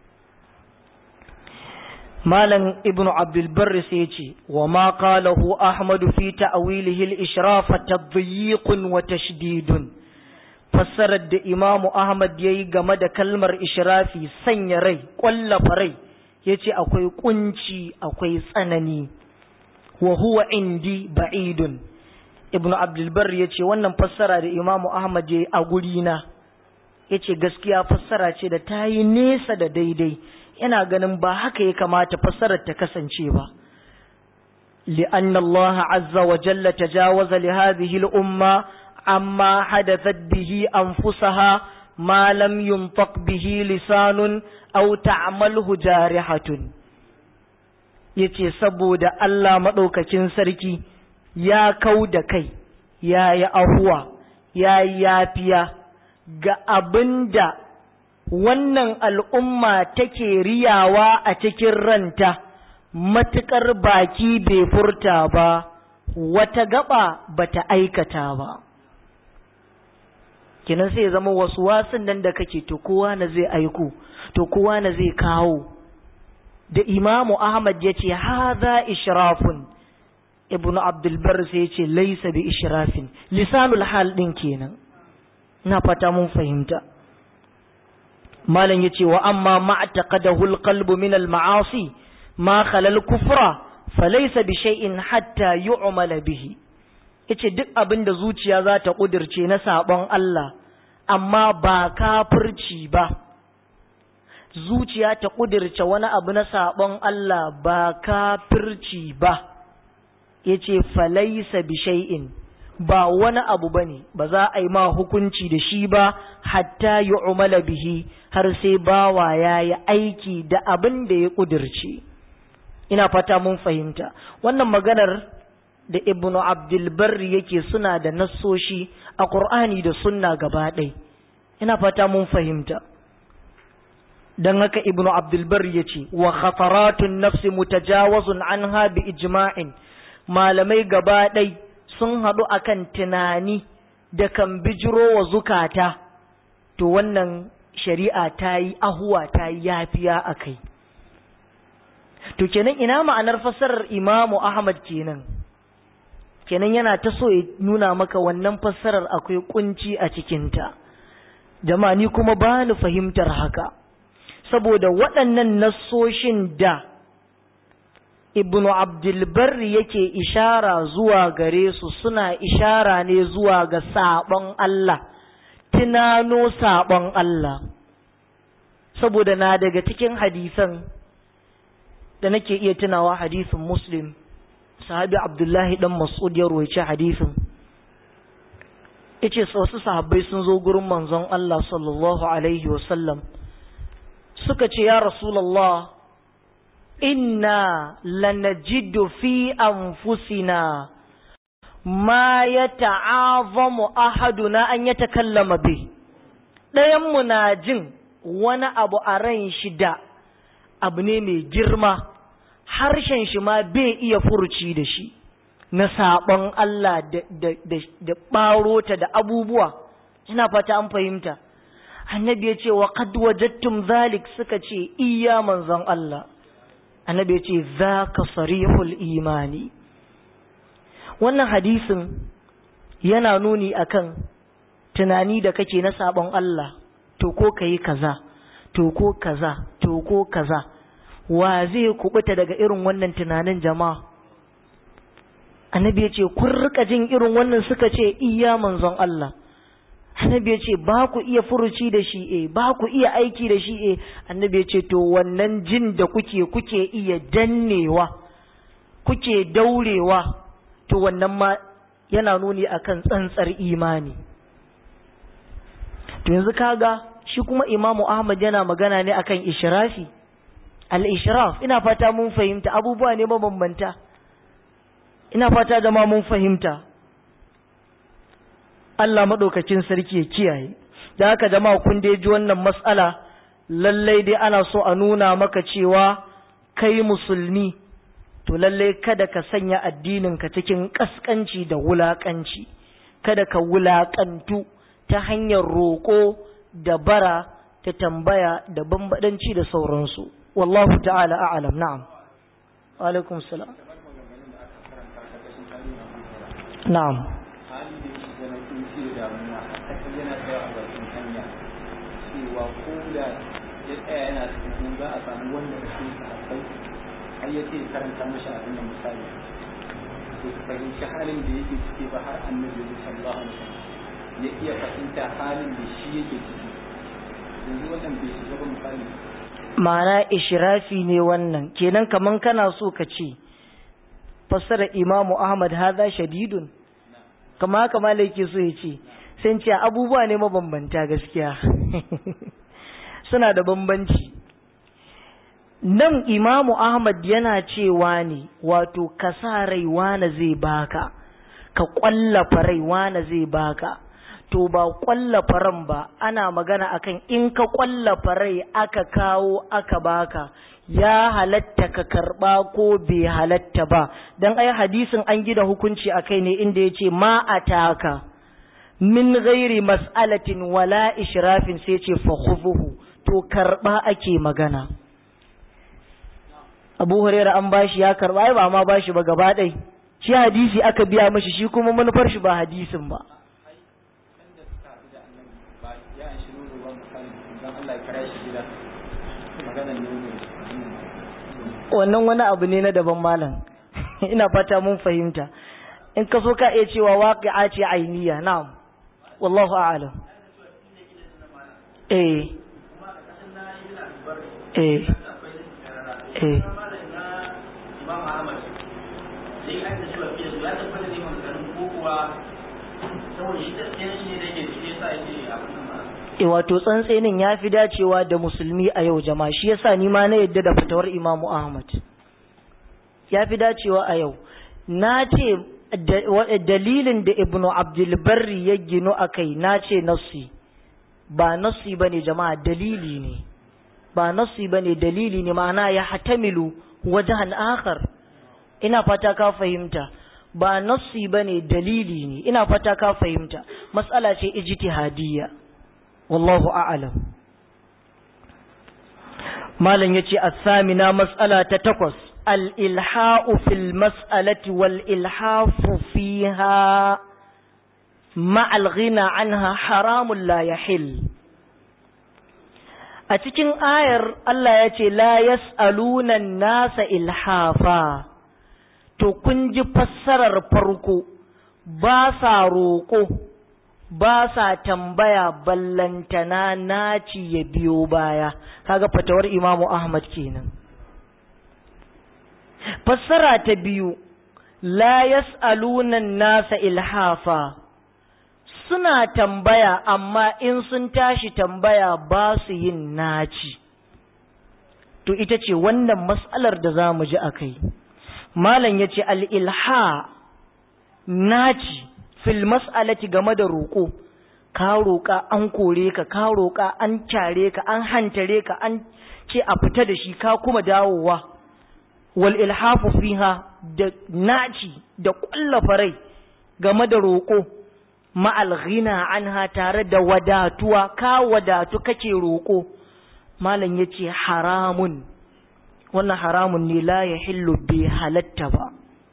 [SPEAKER 1] malam ibnu abdul barri sai ya ce wa ma qalahu ahmad fi ta'wilihi al-ishraf tadyiq wa tashdid fassarar da imamu ahmad yayi game da kalmar ishrafi sanya rai kwallafa rai yace akwai kunci akwai tsanani wa huwa indi ba'idun ibnu abdulbar ya ce wannan fassara da imamu ahmad ya yi a gurina ya ce gaskiya fassara ce da ta yi nesa da daidai yana ganin ba haka ya kamata fassarar ta kasance ba li'anna Allah azza wa jalla tajawaza li hadhihi al-umma amma hadathat bihi anfusaha ma lam yuntaq bihi lisanun aw ta'malhu jarihatun yace saboda Allah madaukakin sarki ya kau da kai ya yi ahuwa ya yi yafiya ga abin da wannan al'umma take riyawa a cikin ranta matuƙar baki bai furta ba wata gaba bata aikata ba kinan sai zama wasu wasan nan da kake to kowa na zai aiko to kowa na zai kawo da imamu ahmad ya ce haza ishrafun ibnu abdulbar sai ya ce laisa bi ishrafin lisanul hal din kenan na fata mun fahimta malam ya ce wa amma ma'taqadahu alqalbu min alma'asi ma khala alkufra falaysa bi shay'in hatta yu'mala bihi yace duk abin da zuciya za ta kudirce na sabon Allah amma ba kafirci ba zuciya ta kudirce wani abu na sabon Allah ba kafirci ba ya ce falaisa bi shay'in ba wani abu ba ne ba za a yi ma hukunci da shi ba hatta yi umala bihi har sai bawa ya yi aiki da abin da ya ƙudurce ina fata mun fahimta wannan maganar da ibnu abdulbarri yake suna da nassoshi a ƙur'ani da sunna gaba ɗai ina fata mun fahimta don haka ibnu abdulbarri ya ce wa khataratun nafsi mutajawazun anha bi ijma'in malamai gaba ɗai sun haɗu akan tunani da kan bijiro wa zukata to wannan shari'a ta yi ahuwa ta yi yafiya a kai to kenan ina ma'anar fassarar imamu ahmad kenan kenan yana ta so ya nuna maka wannan fassarar akwai kunci a cikinta jama'a ni kuma ba ni fahimtar haka saboda waɗannan nassoshin da ibnu abdulbarri yake ishara zuwa gare su suna ishara ne zuwa ga saɓon Allah tunano saɓon Allah saboda na daga cikin hadisan da nake iya tunawa hadisin muslim sahabi abdullahi dan mas'ud ya roice hadisin yace wasu sahabbai sun zo gurin manzon Allah sallallahu alaihi wasallam suka ce ya rasulullah inna lanajidu fi anfusina ma yata'azamu ahaduna an yatakallama bi ɗayan mu na jin wani abu a ran shi da abu ne mai girma harshen shi ma bai iya furuci da shi na saɓon Allah da ɓarota da abubuwa ina fata an fahimta annabi ya ce wa qad wajadtum zalik suka ce iya manzon Allah annabi ya ce zaka sarihul imani wannan hadisin yana nuni akan tunani da kake na saɓon Allah to ko kayi kaza to ko kaza to ko kaza wa zai kubuta daga irin wannan tunanin jama'a annabi ya ce kun rika jin irin wannan suka ce iya manzon Allah annabi ya ce ba ku iya furuci da shi eh ba ku iya aiki da shi eh annabi ya ce to wannan jin da kuke kuke iya dannewa kuke daurewa to wannan ma yana nuni akan tsantsar imani to yanzu kaga shi kuma imamu ahmad yana magana ne akan ishrafi al-ishraf ina fata mun fahimta abubuwa ne mabambanta ina fata da ma mun fahimta Allah maɗaukacin sarki ya kiyaye da haka jama'a kun dai ji wannan matsala lallai dai ana so a nuna maka cewa kai musulmi to lallai kada ka sanya addininka cikin ƙasƙanci da wulaƙanci kada ka wulaƙantu ta hanyar roƙo da bara ta tambaya da bambadanci da sauransu wallahu ta'ala a'lam na'am wa alaikum salam na'am
[SPEAKER 2] hali da shi da na kunci da damuwa a kasar yana tsaya a bakin hanya cewa ko da ya tsaya yana cikin za a samu wanda da shi sahabbai har ya ce karanta mashi abin da misali to su fahimci halin da yake ciki ba har annabi sallallahu alaihi wasallam ya iya fahimta halin da shi yake ciki yanzu wannan bai shiga ba misali
[SPEAKER 1] ma'ana ishirafi ne wannan kenan kaman kana so ka ce fassara imamu ahmad haza shadidun kama haka malai ke so ya ce sai ce abubuwa ne mabambanta gaskiya suna da bambanci nan imamu ahmad yana cewa ne wato ka sa rai wane zai baka ka kwallafa rai wane zai baka to ba kwallafa ran ba ana magana akan in ka kwallafa rai aka kawo aka baka ya halatta ka karba ko bai halatta ba dan ai hadisin an gida hukunci akai ne inda yace ma ataka min ghairi mas'alatin wala ishrafin sai ce fa khufuhu to karba ake magana Abu Hurairah an bashi ya karba ai ba ma bashi ba gaba ɗai shi hadisi aka biya mashi shi kuma manufar shi ba hadisin ba
[SPEAKER 2] sanda suka haɗu da annabi ba ya an shi nuna ba misali dan Allah ya kira shi gida maganar nono
[SPEAKER 1] wannan wani abu ne na daban malam ina fata mun fahimta in ka so ka iya cewa waqi'a ce ainiya na'am wallahu a'lam eh eh eh e wato tsantsenin ya fi dacewa da musulmi a yau jama'a shi yasa ni ma na yadda da fatawar imamu ahmad ya fi dacewa a yau na ce dalilin da ibnu abdulbarri ya gino a kai na ce nassi ba nassi ba ne jama'a dalili ne ba nassi ba ne dalili ne ma'ana ya hatamilu wajen akhar ina fata ka fahimta ba nassi ba ne dalili ne ina fata ka fahimta matsala ce ijtihadiyya wallahu a'lam malam yace as-samina mas'ala ta takwas al-ilha'u fil mas'alati wal ilhafu fiha ma'a al-ghina anha haramun la yahil a cikin ayar Allah ya ce la yas'aluna nasa ilhafa to kun ji fassarar farko ba sa roƙo ba sa tambaya ballantana naci ya biyo baya kaga fatawar imamu ahmad kenan fassara ta biyu la yas'aluna nasa ilhafa suna tambaya amma in sun tashi tambaya ba su yin naci to ita ce wannan mas'alar da za mu ji a kai malam ya ce al'ilha naci fil mas'alati game da roƙo ka roƙa an kore ka ka roƙa an kyare ka an hantare ka an ce a fita da shi ka kuma dawowa wal ilhafu fiha da naci da ƙwallafa rai game da roƙo ma'al ghina anha tare da wadatuwa ka wadatu kake roƙo malam yace haramun wannan haramun ne la yahillu bi halatta ba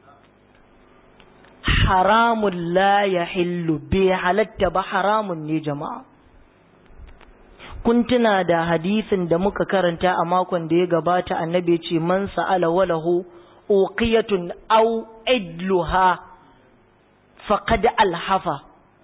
[SPEAKER 1] haramun la yahillu bi halatta ba haramun ne jama'a kun tuna da hadisin da muka karanta a makon da ya gabata annabi ce man sa'ala walahu uqiyatun aw idluha faqad alhafa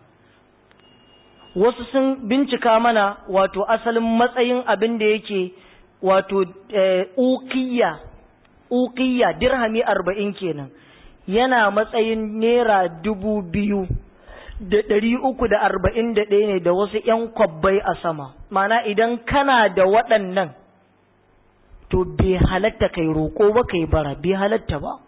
[SPEAKER 1] wasu sun bincika mana wato asalin matsayin abin da yake wato ukiya ukiya dirhami arba'in kenan yana matsayin naira dubu biyu da ɗari uku da arba'in da ɗaya ne da wasu ‘yan kwabbai a sama mana idan kana da waɗannan to bai halatta kai roƙo ba kai bara bai halatta ba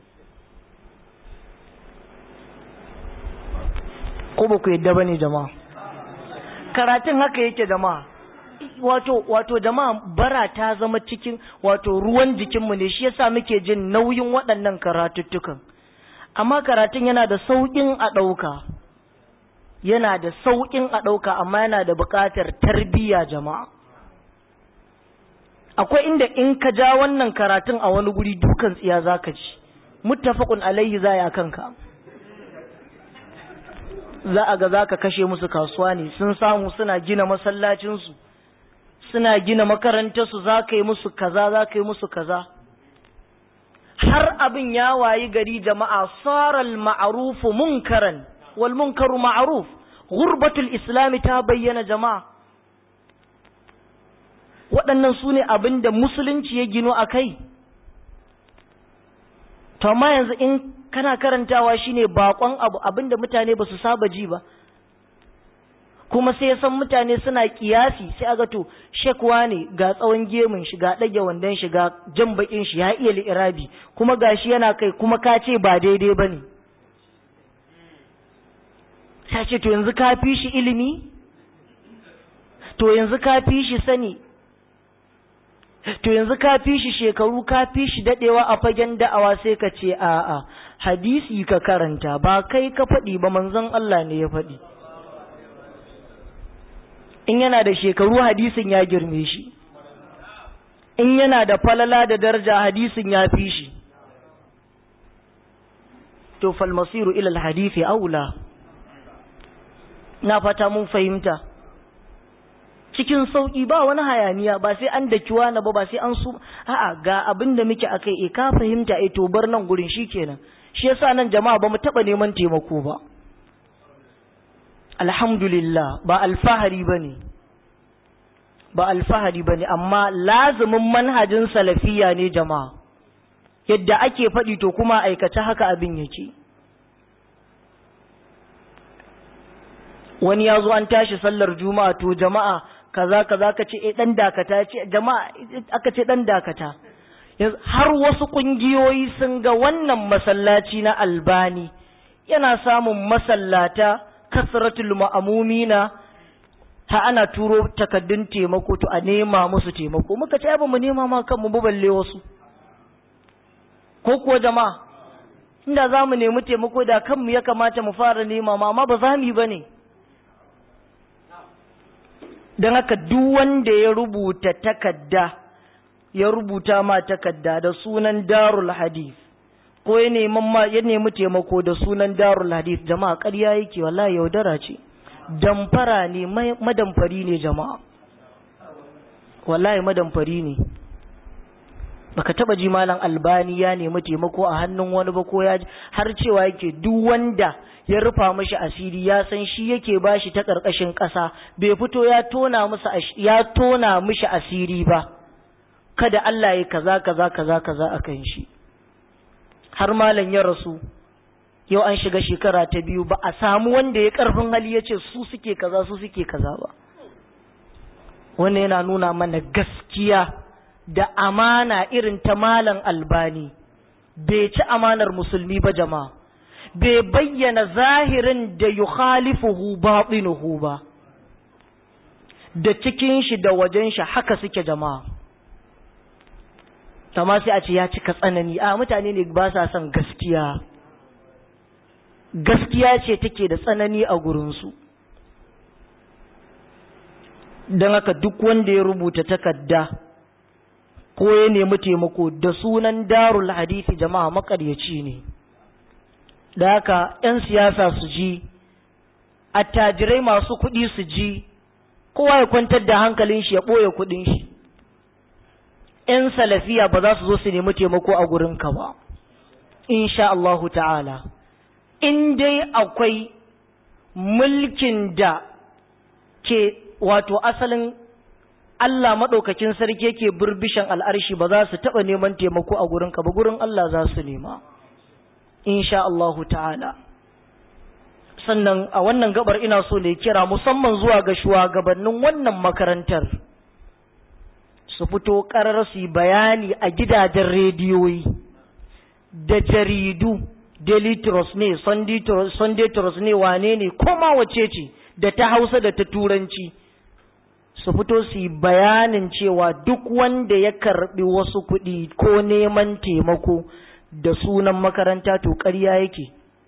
[SPEAKER 1] ko ba ku yadda ba ne jama'a karatun haka yake jama'a wato wato jama'a bara ta zama cikin wato ruwan jikinmu ne shi yasa muke jin nauyin waɗannan karatuttukan amma karatun yana da sauƙin a ɗauka yana da sauƙin a ɗauka amma yana da buƙatar tarbiyya jama'a akwai inda in ka ja wannan karatun a wani guri dukan tsiya za ka ci muttafaqun alaihi za ya kanka za a ga za ka kashe musu kasuwa ne sun samu suna gina masallacinsu suna gina makarantarsu za ka yi musu kaza za ka yi musu kaza har abin ya wayi gari jama'a saral ma'arufu munkaran wal munkaru ma'aruf gurbatul islami ta bayyana jama'a waɗannan su ne abin da musulunci ya gino a kai to amma yanzu in kana karantawa shine bakon abu abinda mutane ba su saba ji ba kuma sai ya san mutane suna kiyasi sai aga to shekwa ne ga tsawon gemun shi ga ɗage wandon shi ga jan bakin shi ya iya li'irabi kuma gashi yana kai kuma ka ce ba daidai ba ne sai ce to yanzu ka fi shi ilimi to yanzu ka fi shi sani to yanzu ka fi shi shekaru ka fi shi dadewa a fagen da'awa sai ka ce a'a hadisi ka karanta ba kai ka faɗi ba manzon Allah ne ya faɗi in yana da shekaru hadisin ya girme shi in yana da falala da daraja hadisin ya fi shi to falmasiru ilal hadisi aula na fata mun fahimta cikin sauƙi ba wani hayaniya ba sai an daki wani ba ba sai an su a'a ga abin da muke akai e ka fahimta e to bar nan gurin shikenan shi yasa nan jama'a ba mu taba neman taimako ba alhamdulillah ba alfahari bane ba alfahari bane amma lazumin manhajin salafiya ne jama'a yadda ake faɗi to kuma aikace haka abin yake wani ya zo an tashi sallar juma'a to jama'a kaza kaza ka ce eh dan dakata ce jama'a aka ce dan dakata har wasu kungiyoyi sun ga wannan masallaci na albani yana samun masallata kasratul ma'amumina ha ana turo takaddun taimako to a nema musu taimako muka ce ba mu nema ma kanmu ba balle wasu ko kuwa jama'a inda za mu nemi taimako da kanmu ya kamata mu fara nema ma amma ba za mu yi ba ne don haka duk wanda ya rubuta takadda ya rubuta ma takadda da sunan darul hadith ko ya nemi ma ya nemi taimako da sunan darul hadith jama'a ƙarya yake wallahi yaudara ce damfara ne madamfari ne jama'a wallahi madamfari ne baka taba ji malam albani ya nemi taimako a hannun wani ba ko ya har cewa yake duk wanda ya rufa mishi asiri ya san shi yake bashi ta karkashin ƙasa bai fito ya tona musu ya tona mishi asiri ba kada Allah ya kaza kaza kaza kaza akan shi har malam ya rasu yau an shiga shekara ta biyu ba a samu wanda ya karfin hali ya ce su suke kaza su suke kaza ba wannan yana nuna mana gaskiya da amana irin ta malam albani bai ci amanar musulmi ba jama'a bai bayyana zahirin da yukhalifuhu batinuhu ba da cikin shi da wajen shi haka suke jama'a amma sai a ce ya cika tsanani a mutane ne ba sa son gaskiya gaskiya ce take da tsanani a gurinsu don haka duk wanda ya rubuta takarda ko ya nemi taimako da sunan darul hadisi jama'a makaryaci ne da haka 'yan siyasa su ji attajirai masu kuɗi su ji kowa ya kwantar da hankalin shi ya ɓoye kuɗin shi 'yan salafiya ba za su zo su nemi taimako a gurinka ba insha Allahu ta'ala in dai akwai mulkin da ke wato asalin Allah maɗaukakin sarki yake burbishan al'arshi ba za su taɓa neman taimako a gurinka ba gurin Allah za su nema insha Allahu ta'ala sannan a wannan gabar ina so ne kira musamman zuwa ga shugabannin wannan makarantar su fito ƙarar su yi bayani a gidajen rediyoyi da jaridu daily trust ne sunday trust ne wane ne koma wace ce da ta hausa da ta turanci su fito su yi bayanin cewa duk wanda ya karbi wasu kuɗi ko neman taimako da sunan makaranta to ƙarya yake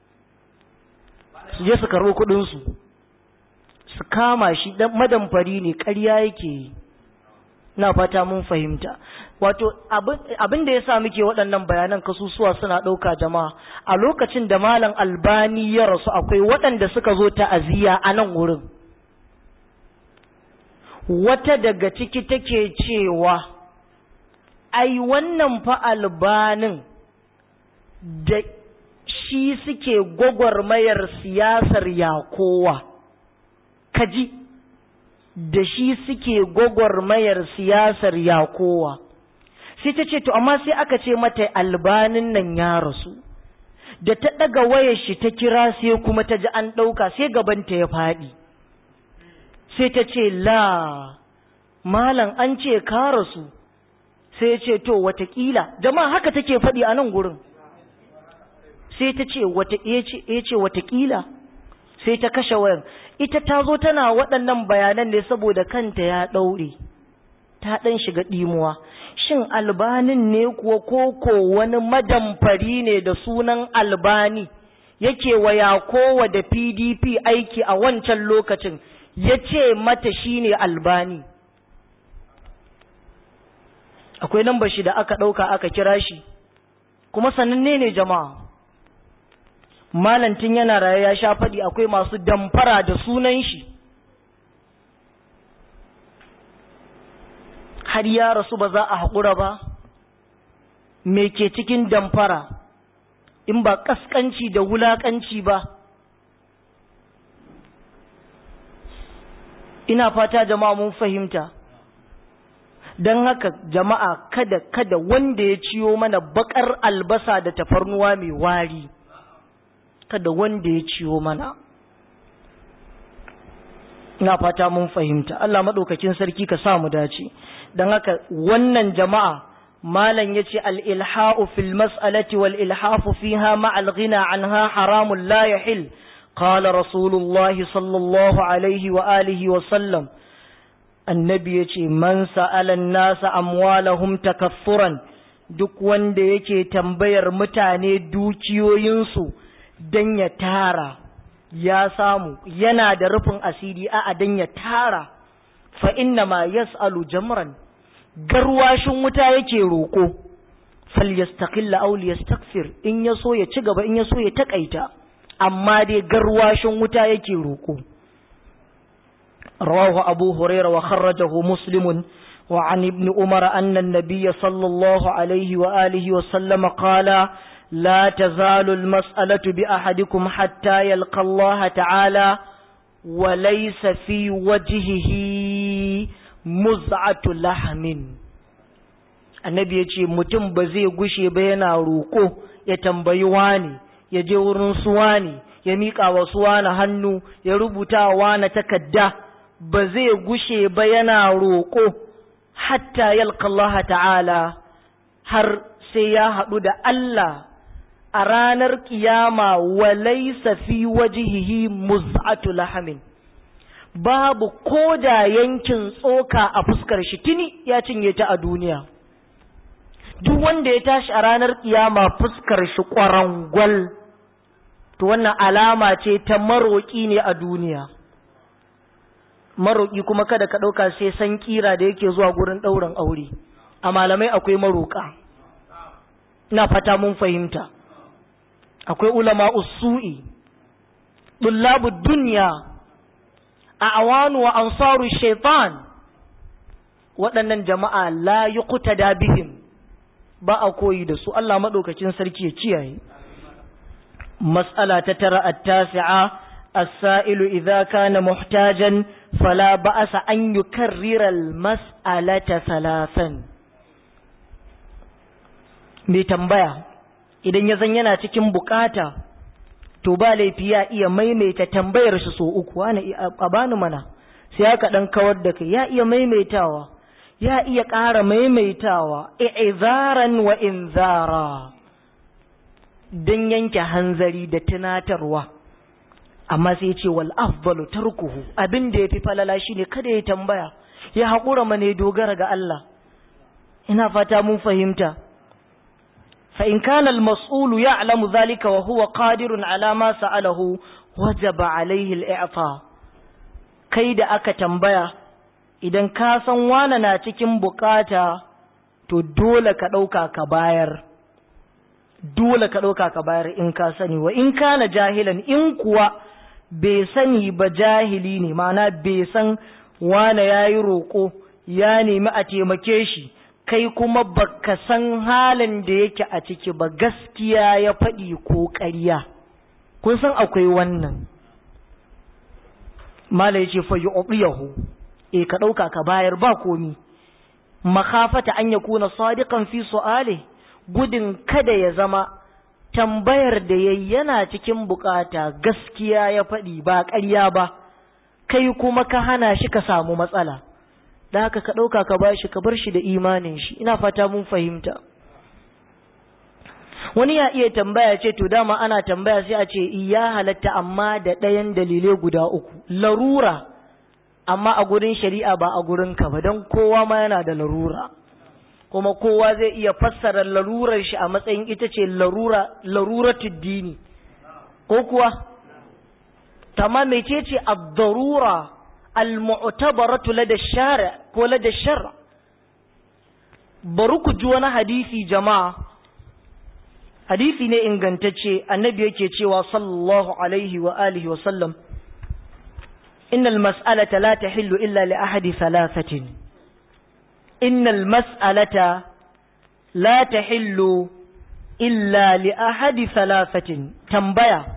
[SPEAKER 1] su je su karɓi kuɗinsu su kama shi madamfari ne ƙarya yake yi na fata mun fahimta wato abin da ya sa muke waɗannan bayanan kasusuwa suna ɗauka jama'a a lokacin da malam albani ya rasu akwai waɗanda suka zo ta'aziyya a nan wurin wata daga ciki take cewa ai wannan fa albanin da shi suke gwagwarmayar siyasar yakowa kaji da shi suke gwagwarmayar siyasar yakowa sai ta ce to amma sai aka ce mata albanin nan ya rasu da ta ɗaga wayar shi ta kira sai kuma ta ji an ɗauka sai gabanta ya faɗi sai ta ce la malam an ce ka rasu sai ya ce to watakila jama'a haka take faɗi a nan gurin sai ta ce ya ce watakila sai ta kashe wayan ita ta zo tana waɗannan bayanan ne saboda kanta ya ɗaure ta ɗan shiga ɗimuwa shin albanin ne kuwa koko wani madamfari ne da sunan albani yake waya kowa da pdp aiki a wancan lokacin ya ce mata shine albani akwai lambar shi da aka ɗauka aka kira shi kuma sananne ne jama'a malantin yana raye ya sha faɗi akwai masu damfara da sunan shi har ya rasu ba za a haƙura ba me ke cikin damfara in ba ƙasƙanci da wulaƙanci ba ina fata jama'a mun fahimta don haka jama'a kada kada wanda ya ciyo mana baƙar albasa da tafarnuwa mai wari kada wanda ya ciwo mana ina fata mun fahimta Allah maɗaukakin sarki ka sa mu dace don haka wannan jama'a malam ya ce al'ilha'u fil mas'alati wal ilhafu fiha ma'al ghina anha haramun la yahil qala rasulullahi sallallahu alaihi wa alihi wa sallam annabi ya ce man sa'ala nasa amwalahum takaffuran duk wanda yake tambayar mutane dukiyoyinsu don ya tara ya samu yana da rufin asiri a don ya tara fa inna ma yas'alu jamran garwashin wuta yake roƙo fal yastaqilla aw yastakfir in yaso ya ci gaba in yaso ya takaita amma dai garwashin wuta yake roƙo رواه أبو هريرة وخرجه مسلم وعن ابن عمر أن النبي صلى الله عليه وآله وسلم قال لا تزال المسألة بأحدكم حتى يلقى الله تعالى وليس في وجهه مزعة لحم annabi ya ce mutum ba zai gushe ba yana roƙo ya tambayi wani ya je wurin suwani ya miƙa wa suwana hannu ya rubuta wa na takadda ba zai gushe ba yana roƙo hatta yalka Allah ta'ala har sai ya haɗu da Allah a ranar kiyama walaisa fi wajihihi muz'atu lahamin babu ko da yankin tsoka a fuskar shi tuni ya cinye ta a duniya duk wanda ya tashi a ranar kiyama fuskar shi ƙwarangwal to wannan alama ce ta maroƙi ne a duniya maroƙi kuma kada ka ɗauka sai san kira da yake zuwa gurin ɗaurin aure a malamai akwai maroƙa ina fata mun fahimta akwai ulama usu'i dullabu duniya a awanu wa ansaru shaitan waɗannan jama'a la yi da bihim ba a koyi da su Allah maɗaukacin sarki ya kiyaye mas'ala ta tara at-tasi'a as-sa'ilu idza kana muhtajan fala ba'asa an yukarrira al-mas'alata thalathan mai tambaya idan ya zan yana cikin bukata to ba laifi ya iya maimaita tambayar shi so uku wani a bani mana sai aka dan kawar da kai ya iya maimaitawa ya iya ƙara maimaitawa i'zaran wa inzara dan yanke hanzari da tunatarwa amma sai ce wal afdalu tarkuhu abin da yafi falala shine kada ya tambaya ya haƙura mana dogara ga Allah ina fata mun fahimta فإن كان المسؤول يعلم ذلك وهو قادر على ما سأله وجب عليه الإعطاء kai da aka tambaya idan ka san wane na cikin bukata to dole ka ɗauka ka bayar dole ka ɗauka ka bayar in ka sani wa in kana jahilan in kuwa bai sani ba jahili ne ma'ana bai san wane ya yi roƙo ya nemi a taimake shi kai kuma baka san halin da yake a ciki ba gaskiya ya faɗi ko ƙarya kun san akwai wannan mala ya ce fa yu'tiyahu e ka ɗauka ka bayar ba komi makafata an ya kuna sadiqan fi su'ale gudun kada ya zama tambayar da yayi yana cikin bukata gaskiya ya faɗi ba ƙarya ba kai kuma ka hana shi ka samu matsala da haka ka ɗauka ka ba shi ka bar shi da imanin shi ina fata mun fahimta wani ya iya tambaya ce to dama ana tambaya sai a ce iya halatta amma da ɗayan dalilai guda uku larura amma a gurin shari'a ba a gurin ka ba don kowa ma yana da larura kuma kowa zai iya fassara larurar shi a matsayin ita ce larura laruratud dini ko kuwa tamma mecece ad-darura al-mu'tabaratu lada shari ko lada shar bari ku ji wani hadisi jama'a hadisi ne ingantacce annabi yake cewa sallallahu alaihi wa alihi wa sallam innal mas'alata la tahillu illa li ahadi thalathatin innal mas'alata la tahillu illa li ahadi thalathatin tambaya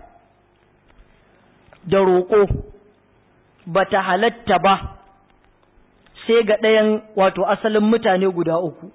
[SPEAKER 1] da roƙo bata halatta ba sai ga ɗayan wato asalin mutane guda uku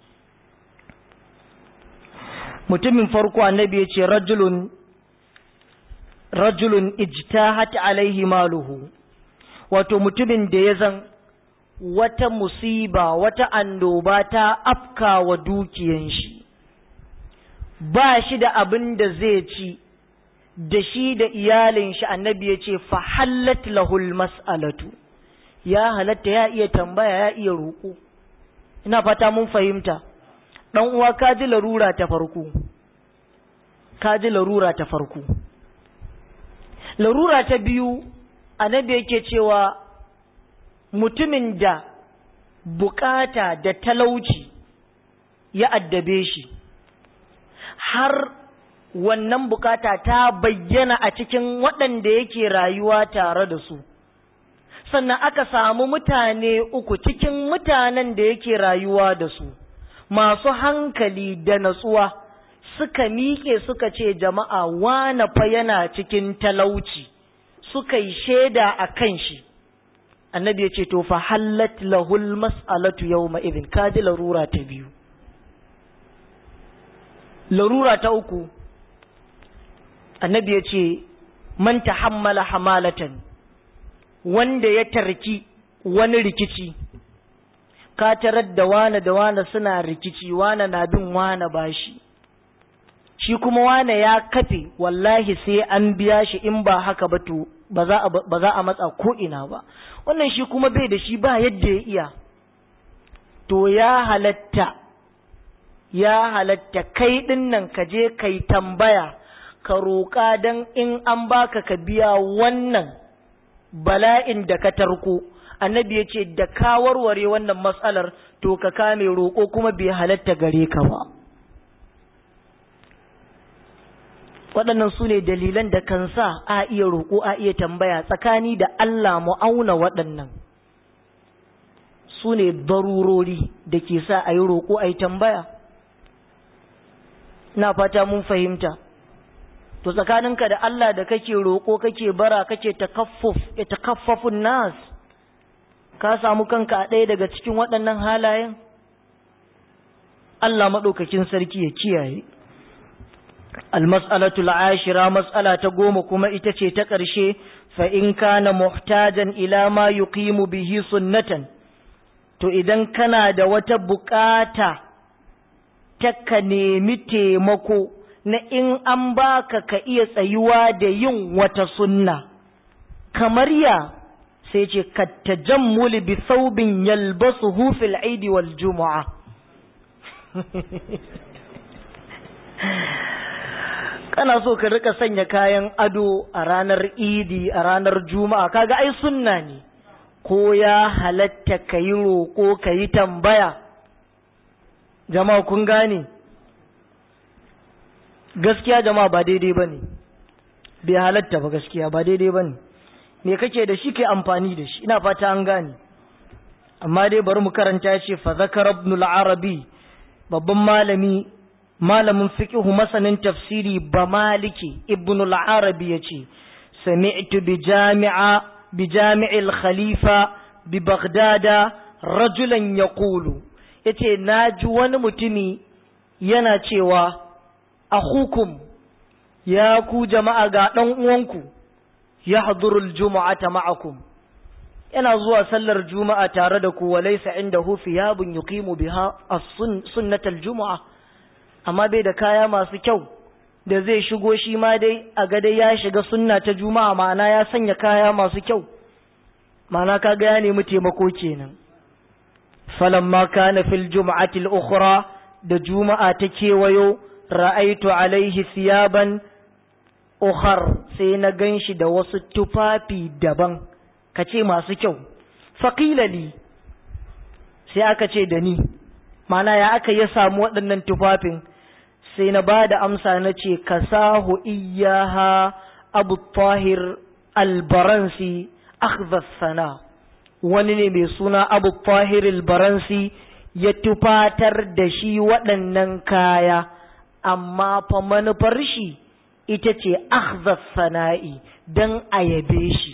[SPEAKER 1] mutumin farko annabi ya ce rajulun rajulun ijtahat alaihi maluhu wato mutumin da ya zan wata musiba wata annoba ta afka wa dukiyan shi ba shi da abin da zai ci da shi da iyalin shi annabi ya ce fahallat lahul mas'alatu ya halatta ya iya tambaya ya iya roƙo ina fata mun fahimta dan uwa ka ji larura ta farko ka ji larura ta farko larura ta biyu annabi yake cewa mutumin da bukata da talauci ya addabe shi har wannan bukata ta bayyana a cikin waɗanda yake rayuwa tare da su sannan aka samu mutane uku cikin mutanen da yake rayuwa da su masu hankali da natsuwa suka miƙe suka ce jama'a wane fa yana cikin talauci suka yi shaida a kan shi annabi ya ce to fa hallat lahul mas'alatu yawma idin kaji larura ta biyu larura ta uku annabi ya ce man tahammala hamalatan wanda ya tarki wani rikici ka tarar da wane da wane suna rikici wane na bin wane bashi shi kuma wane ya kafe wallahi sai an biya shi in ba haka ba to ba za a matsa ko ina ba wannan shi kuma bai da shi ba yadda ya iya to ya halatta ya halatta kai din nan ka je kai tambaya ka roƙa don in an baka ka biya wannan bala'in da ka tarko annabi ya ce da ka warware wannan matsalar to ka kame roƙo kuma bai halatta gare ka ba waɗannan su ne dalilan da kan sa a iya roƙo a iya tambaya tsakani da Allah mu auna waɗannan su ne barurori da ke sa a yi roƙo a yi tambaya na fata mun fahimta to tsakaninka da Allah da kake roƙo kake bara kake takaffuf ya takaffafun nas ka samu kanka a ɗaya daga cikin waɗannan halayen Allah maɗaukakin sarki ya kiyaye المسألة العاشرة مسألة قوم كما إتشي تقرشي فإن كان محتاجا إلى ما يقيم به سنة to idan kana da wata bukata ta ka nemi taimako na in an baka ka iya tsayuwa da yin wata sunna kamar ya sai ce ka tajammuli bi thawbin yalbasuhu fil aidi wal jumu'a kana so ka rika sanya kayan ado a ranar idi a ranar juma'a kaga ai sunna ne ko ya halatta ka yi roƙo ka yi tambaya jama'a kun gane gaskiya jama'a ba daidai ba ne bai halatta ba gaskiya ba daidai ba ne me kake da shi ke amfani da shi ina fata an gane amma dai bari mu karanta ce fa zakar ibn al-arabi babban malami malamin fiqhu masanin tafsiri ba maliki ibn al-arabi yace sami'tu bi jami'a bi jami'il khalifa bi baghdada rajulan yaqulu yace naji wani mutumi yana cewa akhukum ya ku jama'a ga dan uwanku yahdurul jumu'ata ma'akum yana zuwa sallar juma'a tare da ku walaysa indahu thiyabun yuqimu biha as-sunnatal jumu'a amma bai da kaya masu kyau da zai shigo shi ma dai a ga dai ya shiga sunna ta juma'a ma'ana ya sanya kaya masu kyau ma'ana kaga ya nemi taimako kenan falamma kana fil jum'ati al-ukhra da juma'a ta kewayo ra'aitu alaihi thiyaban ukhar sai na ganshi da wasu tufafi daban kace masu kyau faqila li sai aka ce da ni mana ya aka ya samu waɗannan tufafin sai na ba da amsa na ce ka sahu iyaha abu tahir albaransi sana wani ne mai suna abu tahir albaransi ya tufatar da shi waɗannan kaya amma fa manufar shi ita ce sana'i don a yabe shi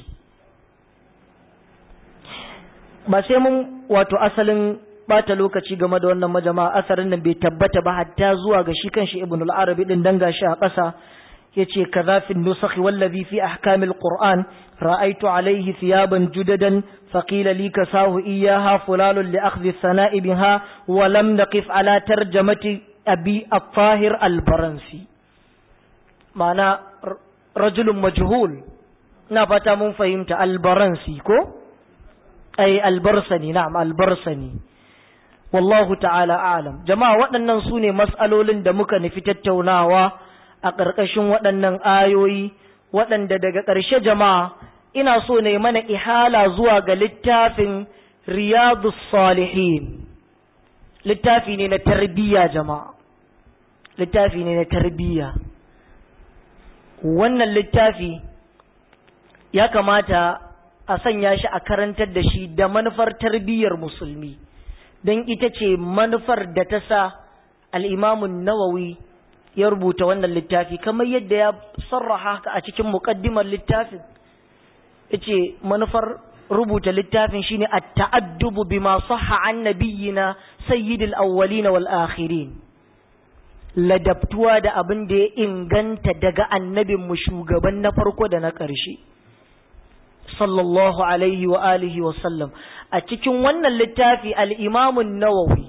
[SPEAKER 1] ba sai mun wato asalin bata lokaci game da wannan majama'a asarin nan bai tabbata ba hatta zuwa ga shi kanshi ibn al-arabi din dan gashi a ƙasa yace kaza fi nusakh wallazi fi ahkam al-qur'an ra'aytu alayhi thiyaban judadan faqila li kasahu iyyaha fulalun li akhdhi sana'i biha wa lam naqif ala tarjamati abi at-tahir al-baransi ma'ana rajulun majhul na fata mun fahimta al-baransi ko ay al-barsani na'am al-barsani wallahu ta'ala alam jama'a waɗannan su ne mas'alolin da muka nufi tattaunawa a ƙarƙashin waɗannan ayoyi waɗanda daga ƙarshe jama'a ina so ne mana ihala zuwa ga littafin riyadu salihin littafi ne na tarbiyya jama'a littafi ne na tarbiyya wannan littafi ya kamata a sanya shi a karantar da shi da manufar tarbiyyar musulmi don ita ce manufar da ta sa al'imamun nawawi ya rubuta wannan littafi kamar yadda ya sarraha haka a cikin muƙaddimar littafin ya ce manufar rubuta littafin shine a ta'addubu bima sahha an nabiyyina sayyidil awwalina wal akhirin ladabtuwa da abin da ya inganta daga annabinmu shugaban na farko da na ƙarshe sallallahu alaihi wa alihi wa sallam a cikin wannan littafi al'imamun nawawi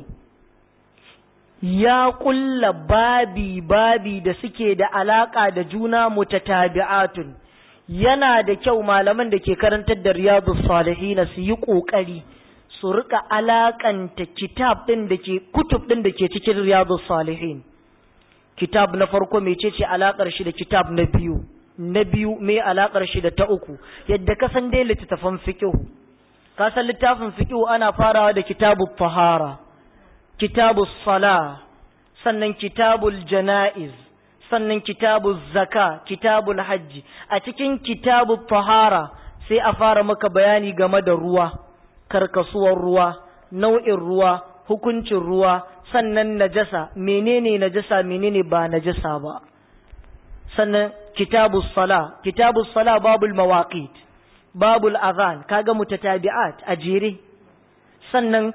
[SPEAKER 1] ya ƙulla babi babi da suke da alaƙa da juna mutatabi'atun yana da kyau malaman da ke karantar da riyadu salihina su yi ƙoƙari su rika alaƙanta kitab ɗin da ke kutub ɗin da ke cikin riyadu salihin kitab na farko mecece alaƙar shi da kitab na biyu na biyu me alaƙar shi da ta uku yadda ka san dai littattafan fiqh ka san littafin fiqh ana farawa da kitabut tahara kitabus sala sannan kitabul janaiz sannan kitabuz zaka kitabul hajji a cikin kitabut tahara sai a fara maka bayani game da ruwa karkasuwar ruwa nau'in ruwa hukuncin ruwa sannan najasa menene najasa menene ba najasa ba sannan kitabu sala kitabu sala babul mawaqit babul azan kaga mutatabi'at a jere sannan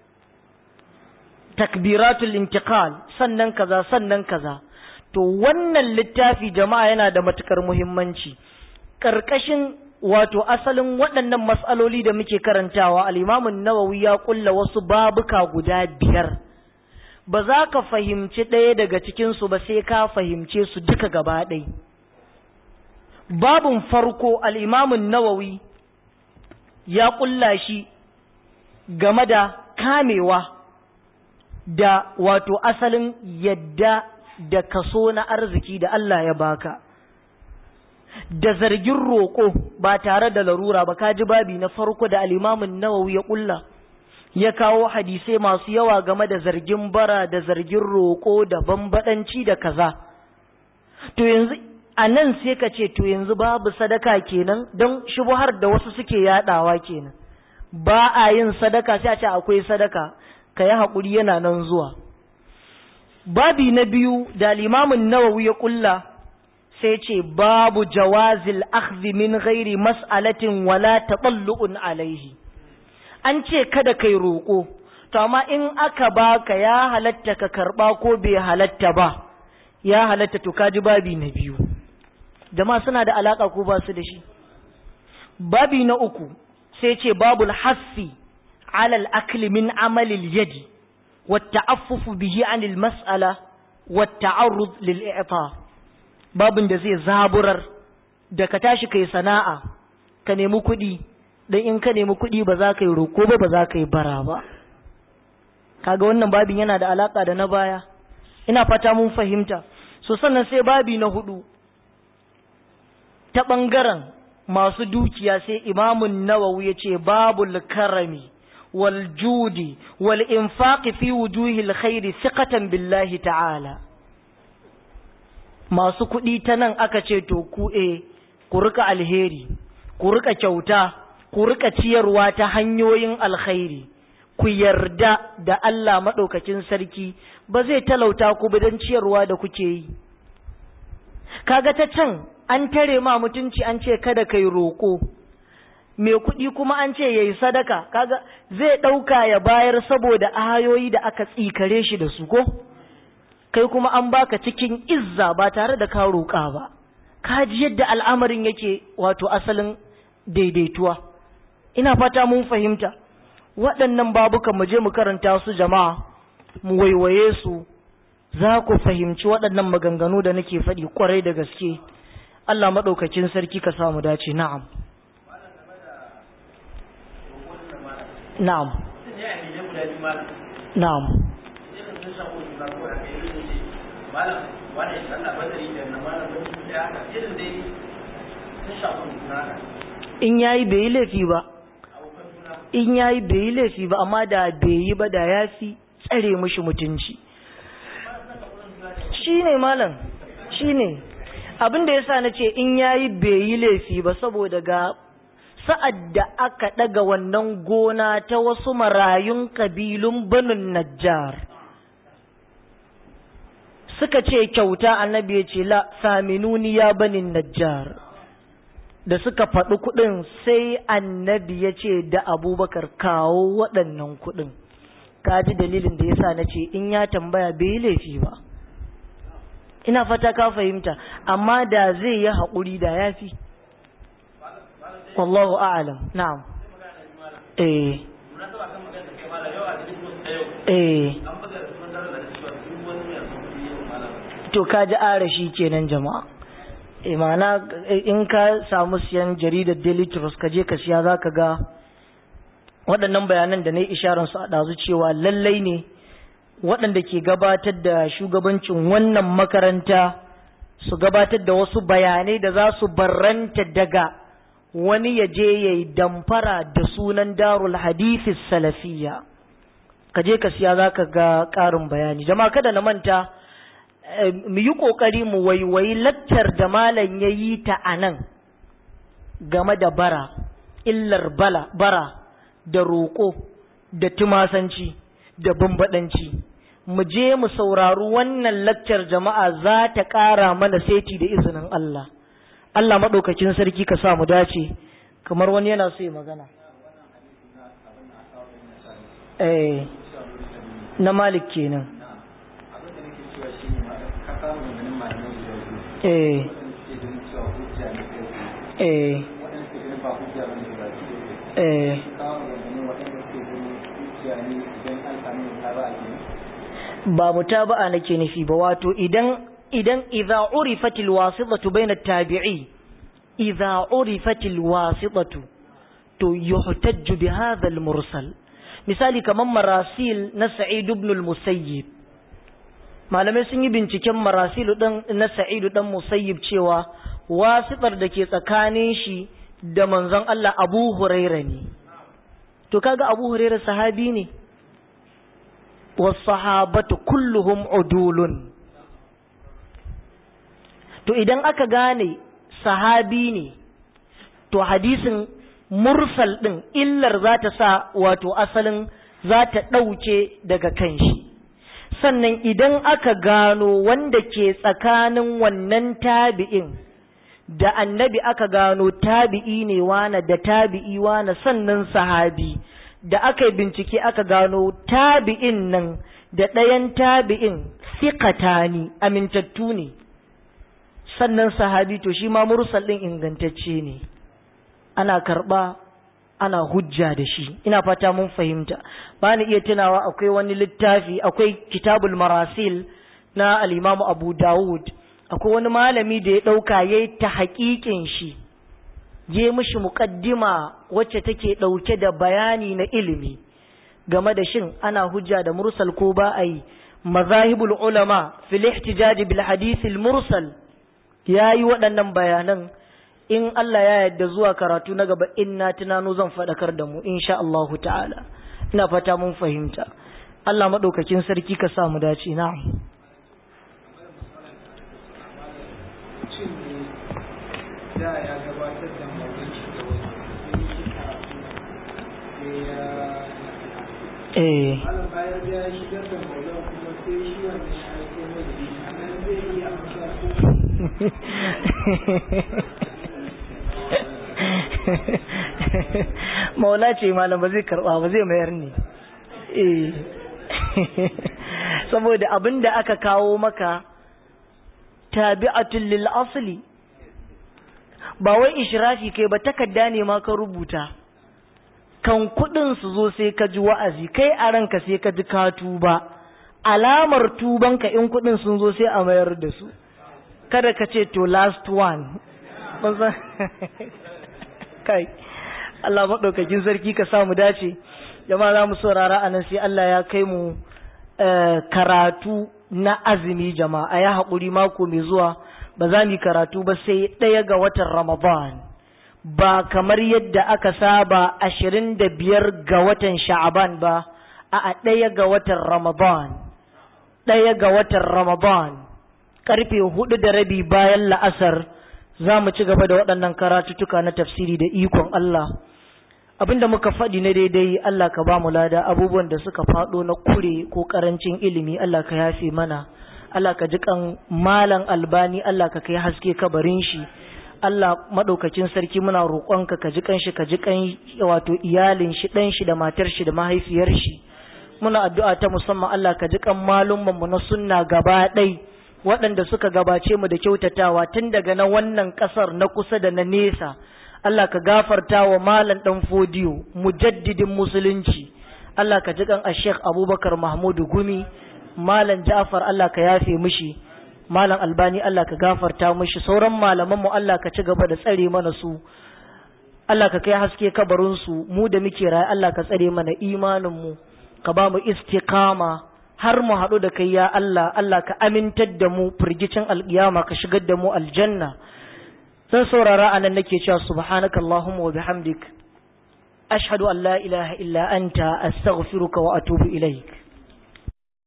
[SPEAKER 1] takbiratul intiqal sannan kaza sannan kaza to wannan littafi jama'a yana da matukar muhimmanci karkashin wato asalin waɗannan mas'aloli da muke karantawa al-Imam an-Nawawi ya kulla wasu babuka guda biyar ba za ka fahimci ɗaya daga cikinsu ba sai ka fahimce su duka gaba ɗai. Babin farko al'imamun nawawi ya ƙulla shi game da kamewa da wato asalin yadda da kaso na arziki da Allah ya baka. Da zargin roƙo ba tare da larura ba ka ji babi na farko da al'imamun nawawi ya ƙulla. ya kawo hadisai masu yawa game da zargin bara da zargin roƙo da bambadanci da kaza to yanzu a nan sai ka ce to yanzu babu sadaka kenan don shubuhar da wasu suke yadawa kenan ba a yin sadaka sai a ce akwai sadaka ka yi haƙuri yana nan zuwa babi na biyu da limamin nawawi ya ƙulla sai ce babu jawazil akhdhi min ghairi mas'alatin wala taɓallu'un alaihi an ce kada kai roƙo to amma in aka baka ya halatta ka karɓa ko bai halatta ba ya halatta to kaji babi na biyu jama'a suna da alaka ko ba su da shi babi na uku sai ce babul hassi alal akli min amalil yadi والتعفف به عن المسألة والتعرض للإعطاء babin da zai zaburar da ka tashi kai sana'a ka nemi kuɗi dan in ka nemi kuɗi ba za ka yi roko ba ba za ka yi bara ba kaga wannan babin yana da alaka da na baya ina fata mun fahimta so sannan sai babi na hudu ta ɓangaren masu dukiya sai imamun nawawi ya ce babul karami wal judi wal infaqi fi wujuhil khairi siqatan billahi ta'ala masu kuɗi ta nan aka ce to ku e ku rika alheri ku rika kyauta ku rika ciyarwa ta hanyoyin alkhairi ku yarda da Allah maɗaukakin sarki ba zai talauta ku ba don ciyarwa da kuke yi kaga ta can an tare ma mutunci an ce kada kai roƙo mai kuɗi kuma an ce yayi sadaka kaga zai ɗauka ya bayar saboda ayoyi da aka tsikare shi da su ko kai kuma an baka cikin izza ba tare da ka roƙa ba ka ji yadda al'amarin yake wato asalin daidaituwa ina fata mun fahimta waɗannan babukan mu je mu karanta su jama'a mu waiwaye su za ku fahimci waɗannan maganganu da nake faɗi ƙwarai da gaske Allah maɗaukakin sarki ka samu dace na'am na'am na'am in yayi bai yi laifi ba in yayi bai yi laifi ba amma da bai yi ba da ya fi tsare mushi mutunci shi ne malam shi ne abin da ya sa na ce in yayi bai yi laifi ba saboda ga sa'ad da aka ɗaga wannan gona ta wasu marayun ƙabilun banin najjar suka ce kyauta annabi ya ce la saminuni ya banin najjar da suka faɗi kuɗin sai annabi ya ce da abubakar kawo waɗannan kuɗin ka ji dalilin da yasa na ce in ya tambaya bai laifi ba ina fata ka fahimta amma da zai yi haƙuri da ya fi wallahu a'alam na'am eh eh to ka ji arashi kenan jama'a imana in ka samu siyan jaridar daily trust ka je ka siya za ka ga waɗannan bayanan da na yi isharansu a ɗazu cewa lallai ne waɗanda ke gabatar da shugabancin wannan makaranta su gabatar da wasu bayanai da za su barranta daga wani ya je ya yi damfara da sunan darul hadithis salafiya ka je ka siya za ka ga ƙarin bayani jama'a kada na manta mu yi ƙoƙari mu waiwayi lattar da malam ya yi ta a nan game da bara illar bala bara da roƙo da tumasanci da bambaɗanci mu je mu saurari wannan lakcar jama'a za ta ƙara mana seti da izinin Allah Allah maɗaukakin sarki ka sa mu dace kamar wani yana so ya magana eh na malik kenan eh eh eh ba mutaba'a nake nufi ba wato idan idan idza urifatil wasitatu baina tabi'i idza urifatil wasitatu to yuhtajju bi hadha al mursal misali kaman marasil na sa'id ibn al musayyib malamai sun yi binciken marasil dan na sa'id dan musayyib cewa wasitar da ke tsakanin shi da manzon Allah Abu Huraira ne to kaga Abu Huraira sahabi ne wasahabatu kulluhum udulun to idan aka gane sahabi ne to hadisin mursal din illar za ta sa wato asalin za ta ɗauke daga kan shi sannan idan aka gano wanda ke tsakanin wannan tabi'in da annabi aka gano tabi'i ne wane da tabi'i wane sannan sahabi da aka yi bincike aka gano tabi'in nan da ɗayan tabi'in fiƙatani amintattu ne sannan sahabi to shi ma mursal ɗin ingantacce ne ana karɓa ana hujja da shi ina fata mun fahimta ba ni iya tunawa akwai wani littafi akwai kitabul marasil na al'imamu abu dawud akwai wani malami da ya ɗauka ya yi ta haƙiƙin shi je mishi muƙaddima wacce take ɗauke da bayani na ilimi game da shin ana hujja da mursal ko ba a yi mazahibul ulama fil ihtijaj bil hadith al mursal yayi waɗannan bayanan in Allah ya yarda zuwa karatu na gaba in na tunano zan faɗakar da mu insha Allah ta'ala ina fata mun fahimta Allah madaukakin sarki ka sa mu dace na'am
[SPEAKER 2] da ya gabatar da maurin shi da wani sai shi karatu sai ya
[SPEAKER 1] eh
[SPEAKER 2] malam bayan da ya shigar da maulan kuma sai shi wannan ya aiko mai da shi anan zai iya amsa ko
[SPEAKER 1] maula ce malam ba zai karba ba zai mayar ne eh saboda abin da aka kawo maka tabi'atul lil asli ba wai ishrafi kai ba takarda ne ma ka rubuta kan kudin su zo sai ka ji wa'azi kai a ranka sai ka ji ka tuba alamar tubanka in kudin sun zo sai a mayar da su kada ka ce to last one kai Allah maɗaukakin sarki ka samu dace jama'a za mu saurara a nan sai Allah ya kai mu karatu na azumi jama'a ya haƙuri mako mai zuwa ba za mu yi karatu ba sai ɗaya ga watan Ramadan ba kamar yadda aka saba ashirin da biyar ga watan Sha'aban ba a ɗaya ga watan Ramadan ɗaya ga watan Ramadan karfe hudu da rabi bayan la'asar za mu ci gaba da waɗannan karatuttuka na tafsiri da ikon Allah abinda muka faɗi na daidai Allah ka ba mu lada abubuwan da suka faɗo na kure ko ƙarancin ilimi Allah ka yafe mana Allah ka ji kan malan albani Allah ka kai haske kabarin shi Allah maɗaukacin sarki muna roƙonka ka ji kan shi ka ji kan wato iyalin shi ɗan shi da matar shi da mahaifiyar shi muna addu'a ta musamman Allah ka ji kan malumman mu na sunna gaba ɗai waɗanda suka gabace mu da kyautatawa tun daga na wannan ƙasar na kusa da na nesa Allah ka gafarta wa malam ɗan fodiyo mujaddidin musulunci Allah ka ji kan Sheikh Abubakar Mahmudu Gumi malam Ja'far Allah ka yafe mishi malam Albani Allah ka gafarta mishi sauran malaman mu Allah ka ci gaba da tsare mana su Allah ka kai haske kabarin su mu da muke raye Allah ka tsare mana imanin mu ka ba mu istiqama har mu haɗu da kai ya Allah Allah ka amintar da mu firgicin alƙiyama ka shigar da mu aljanna zan saurara anan nake cewa subhanaka allahumma wa bihamdik ashhadu an la ilaha illa anta astaghfiruka wa atubu ilaik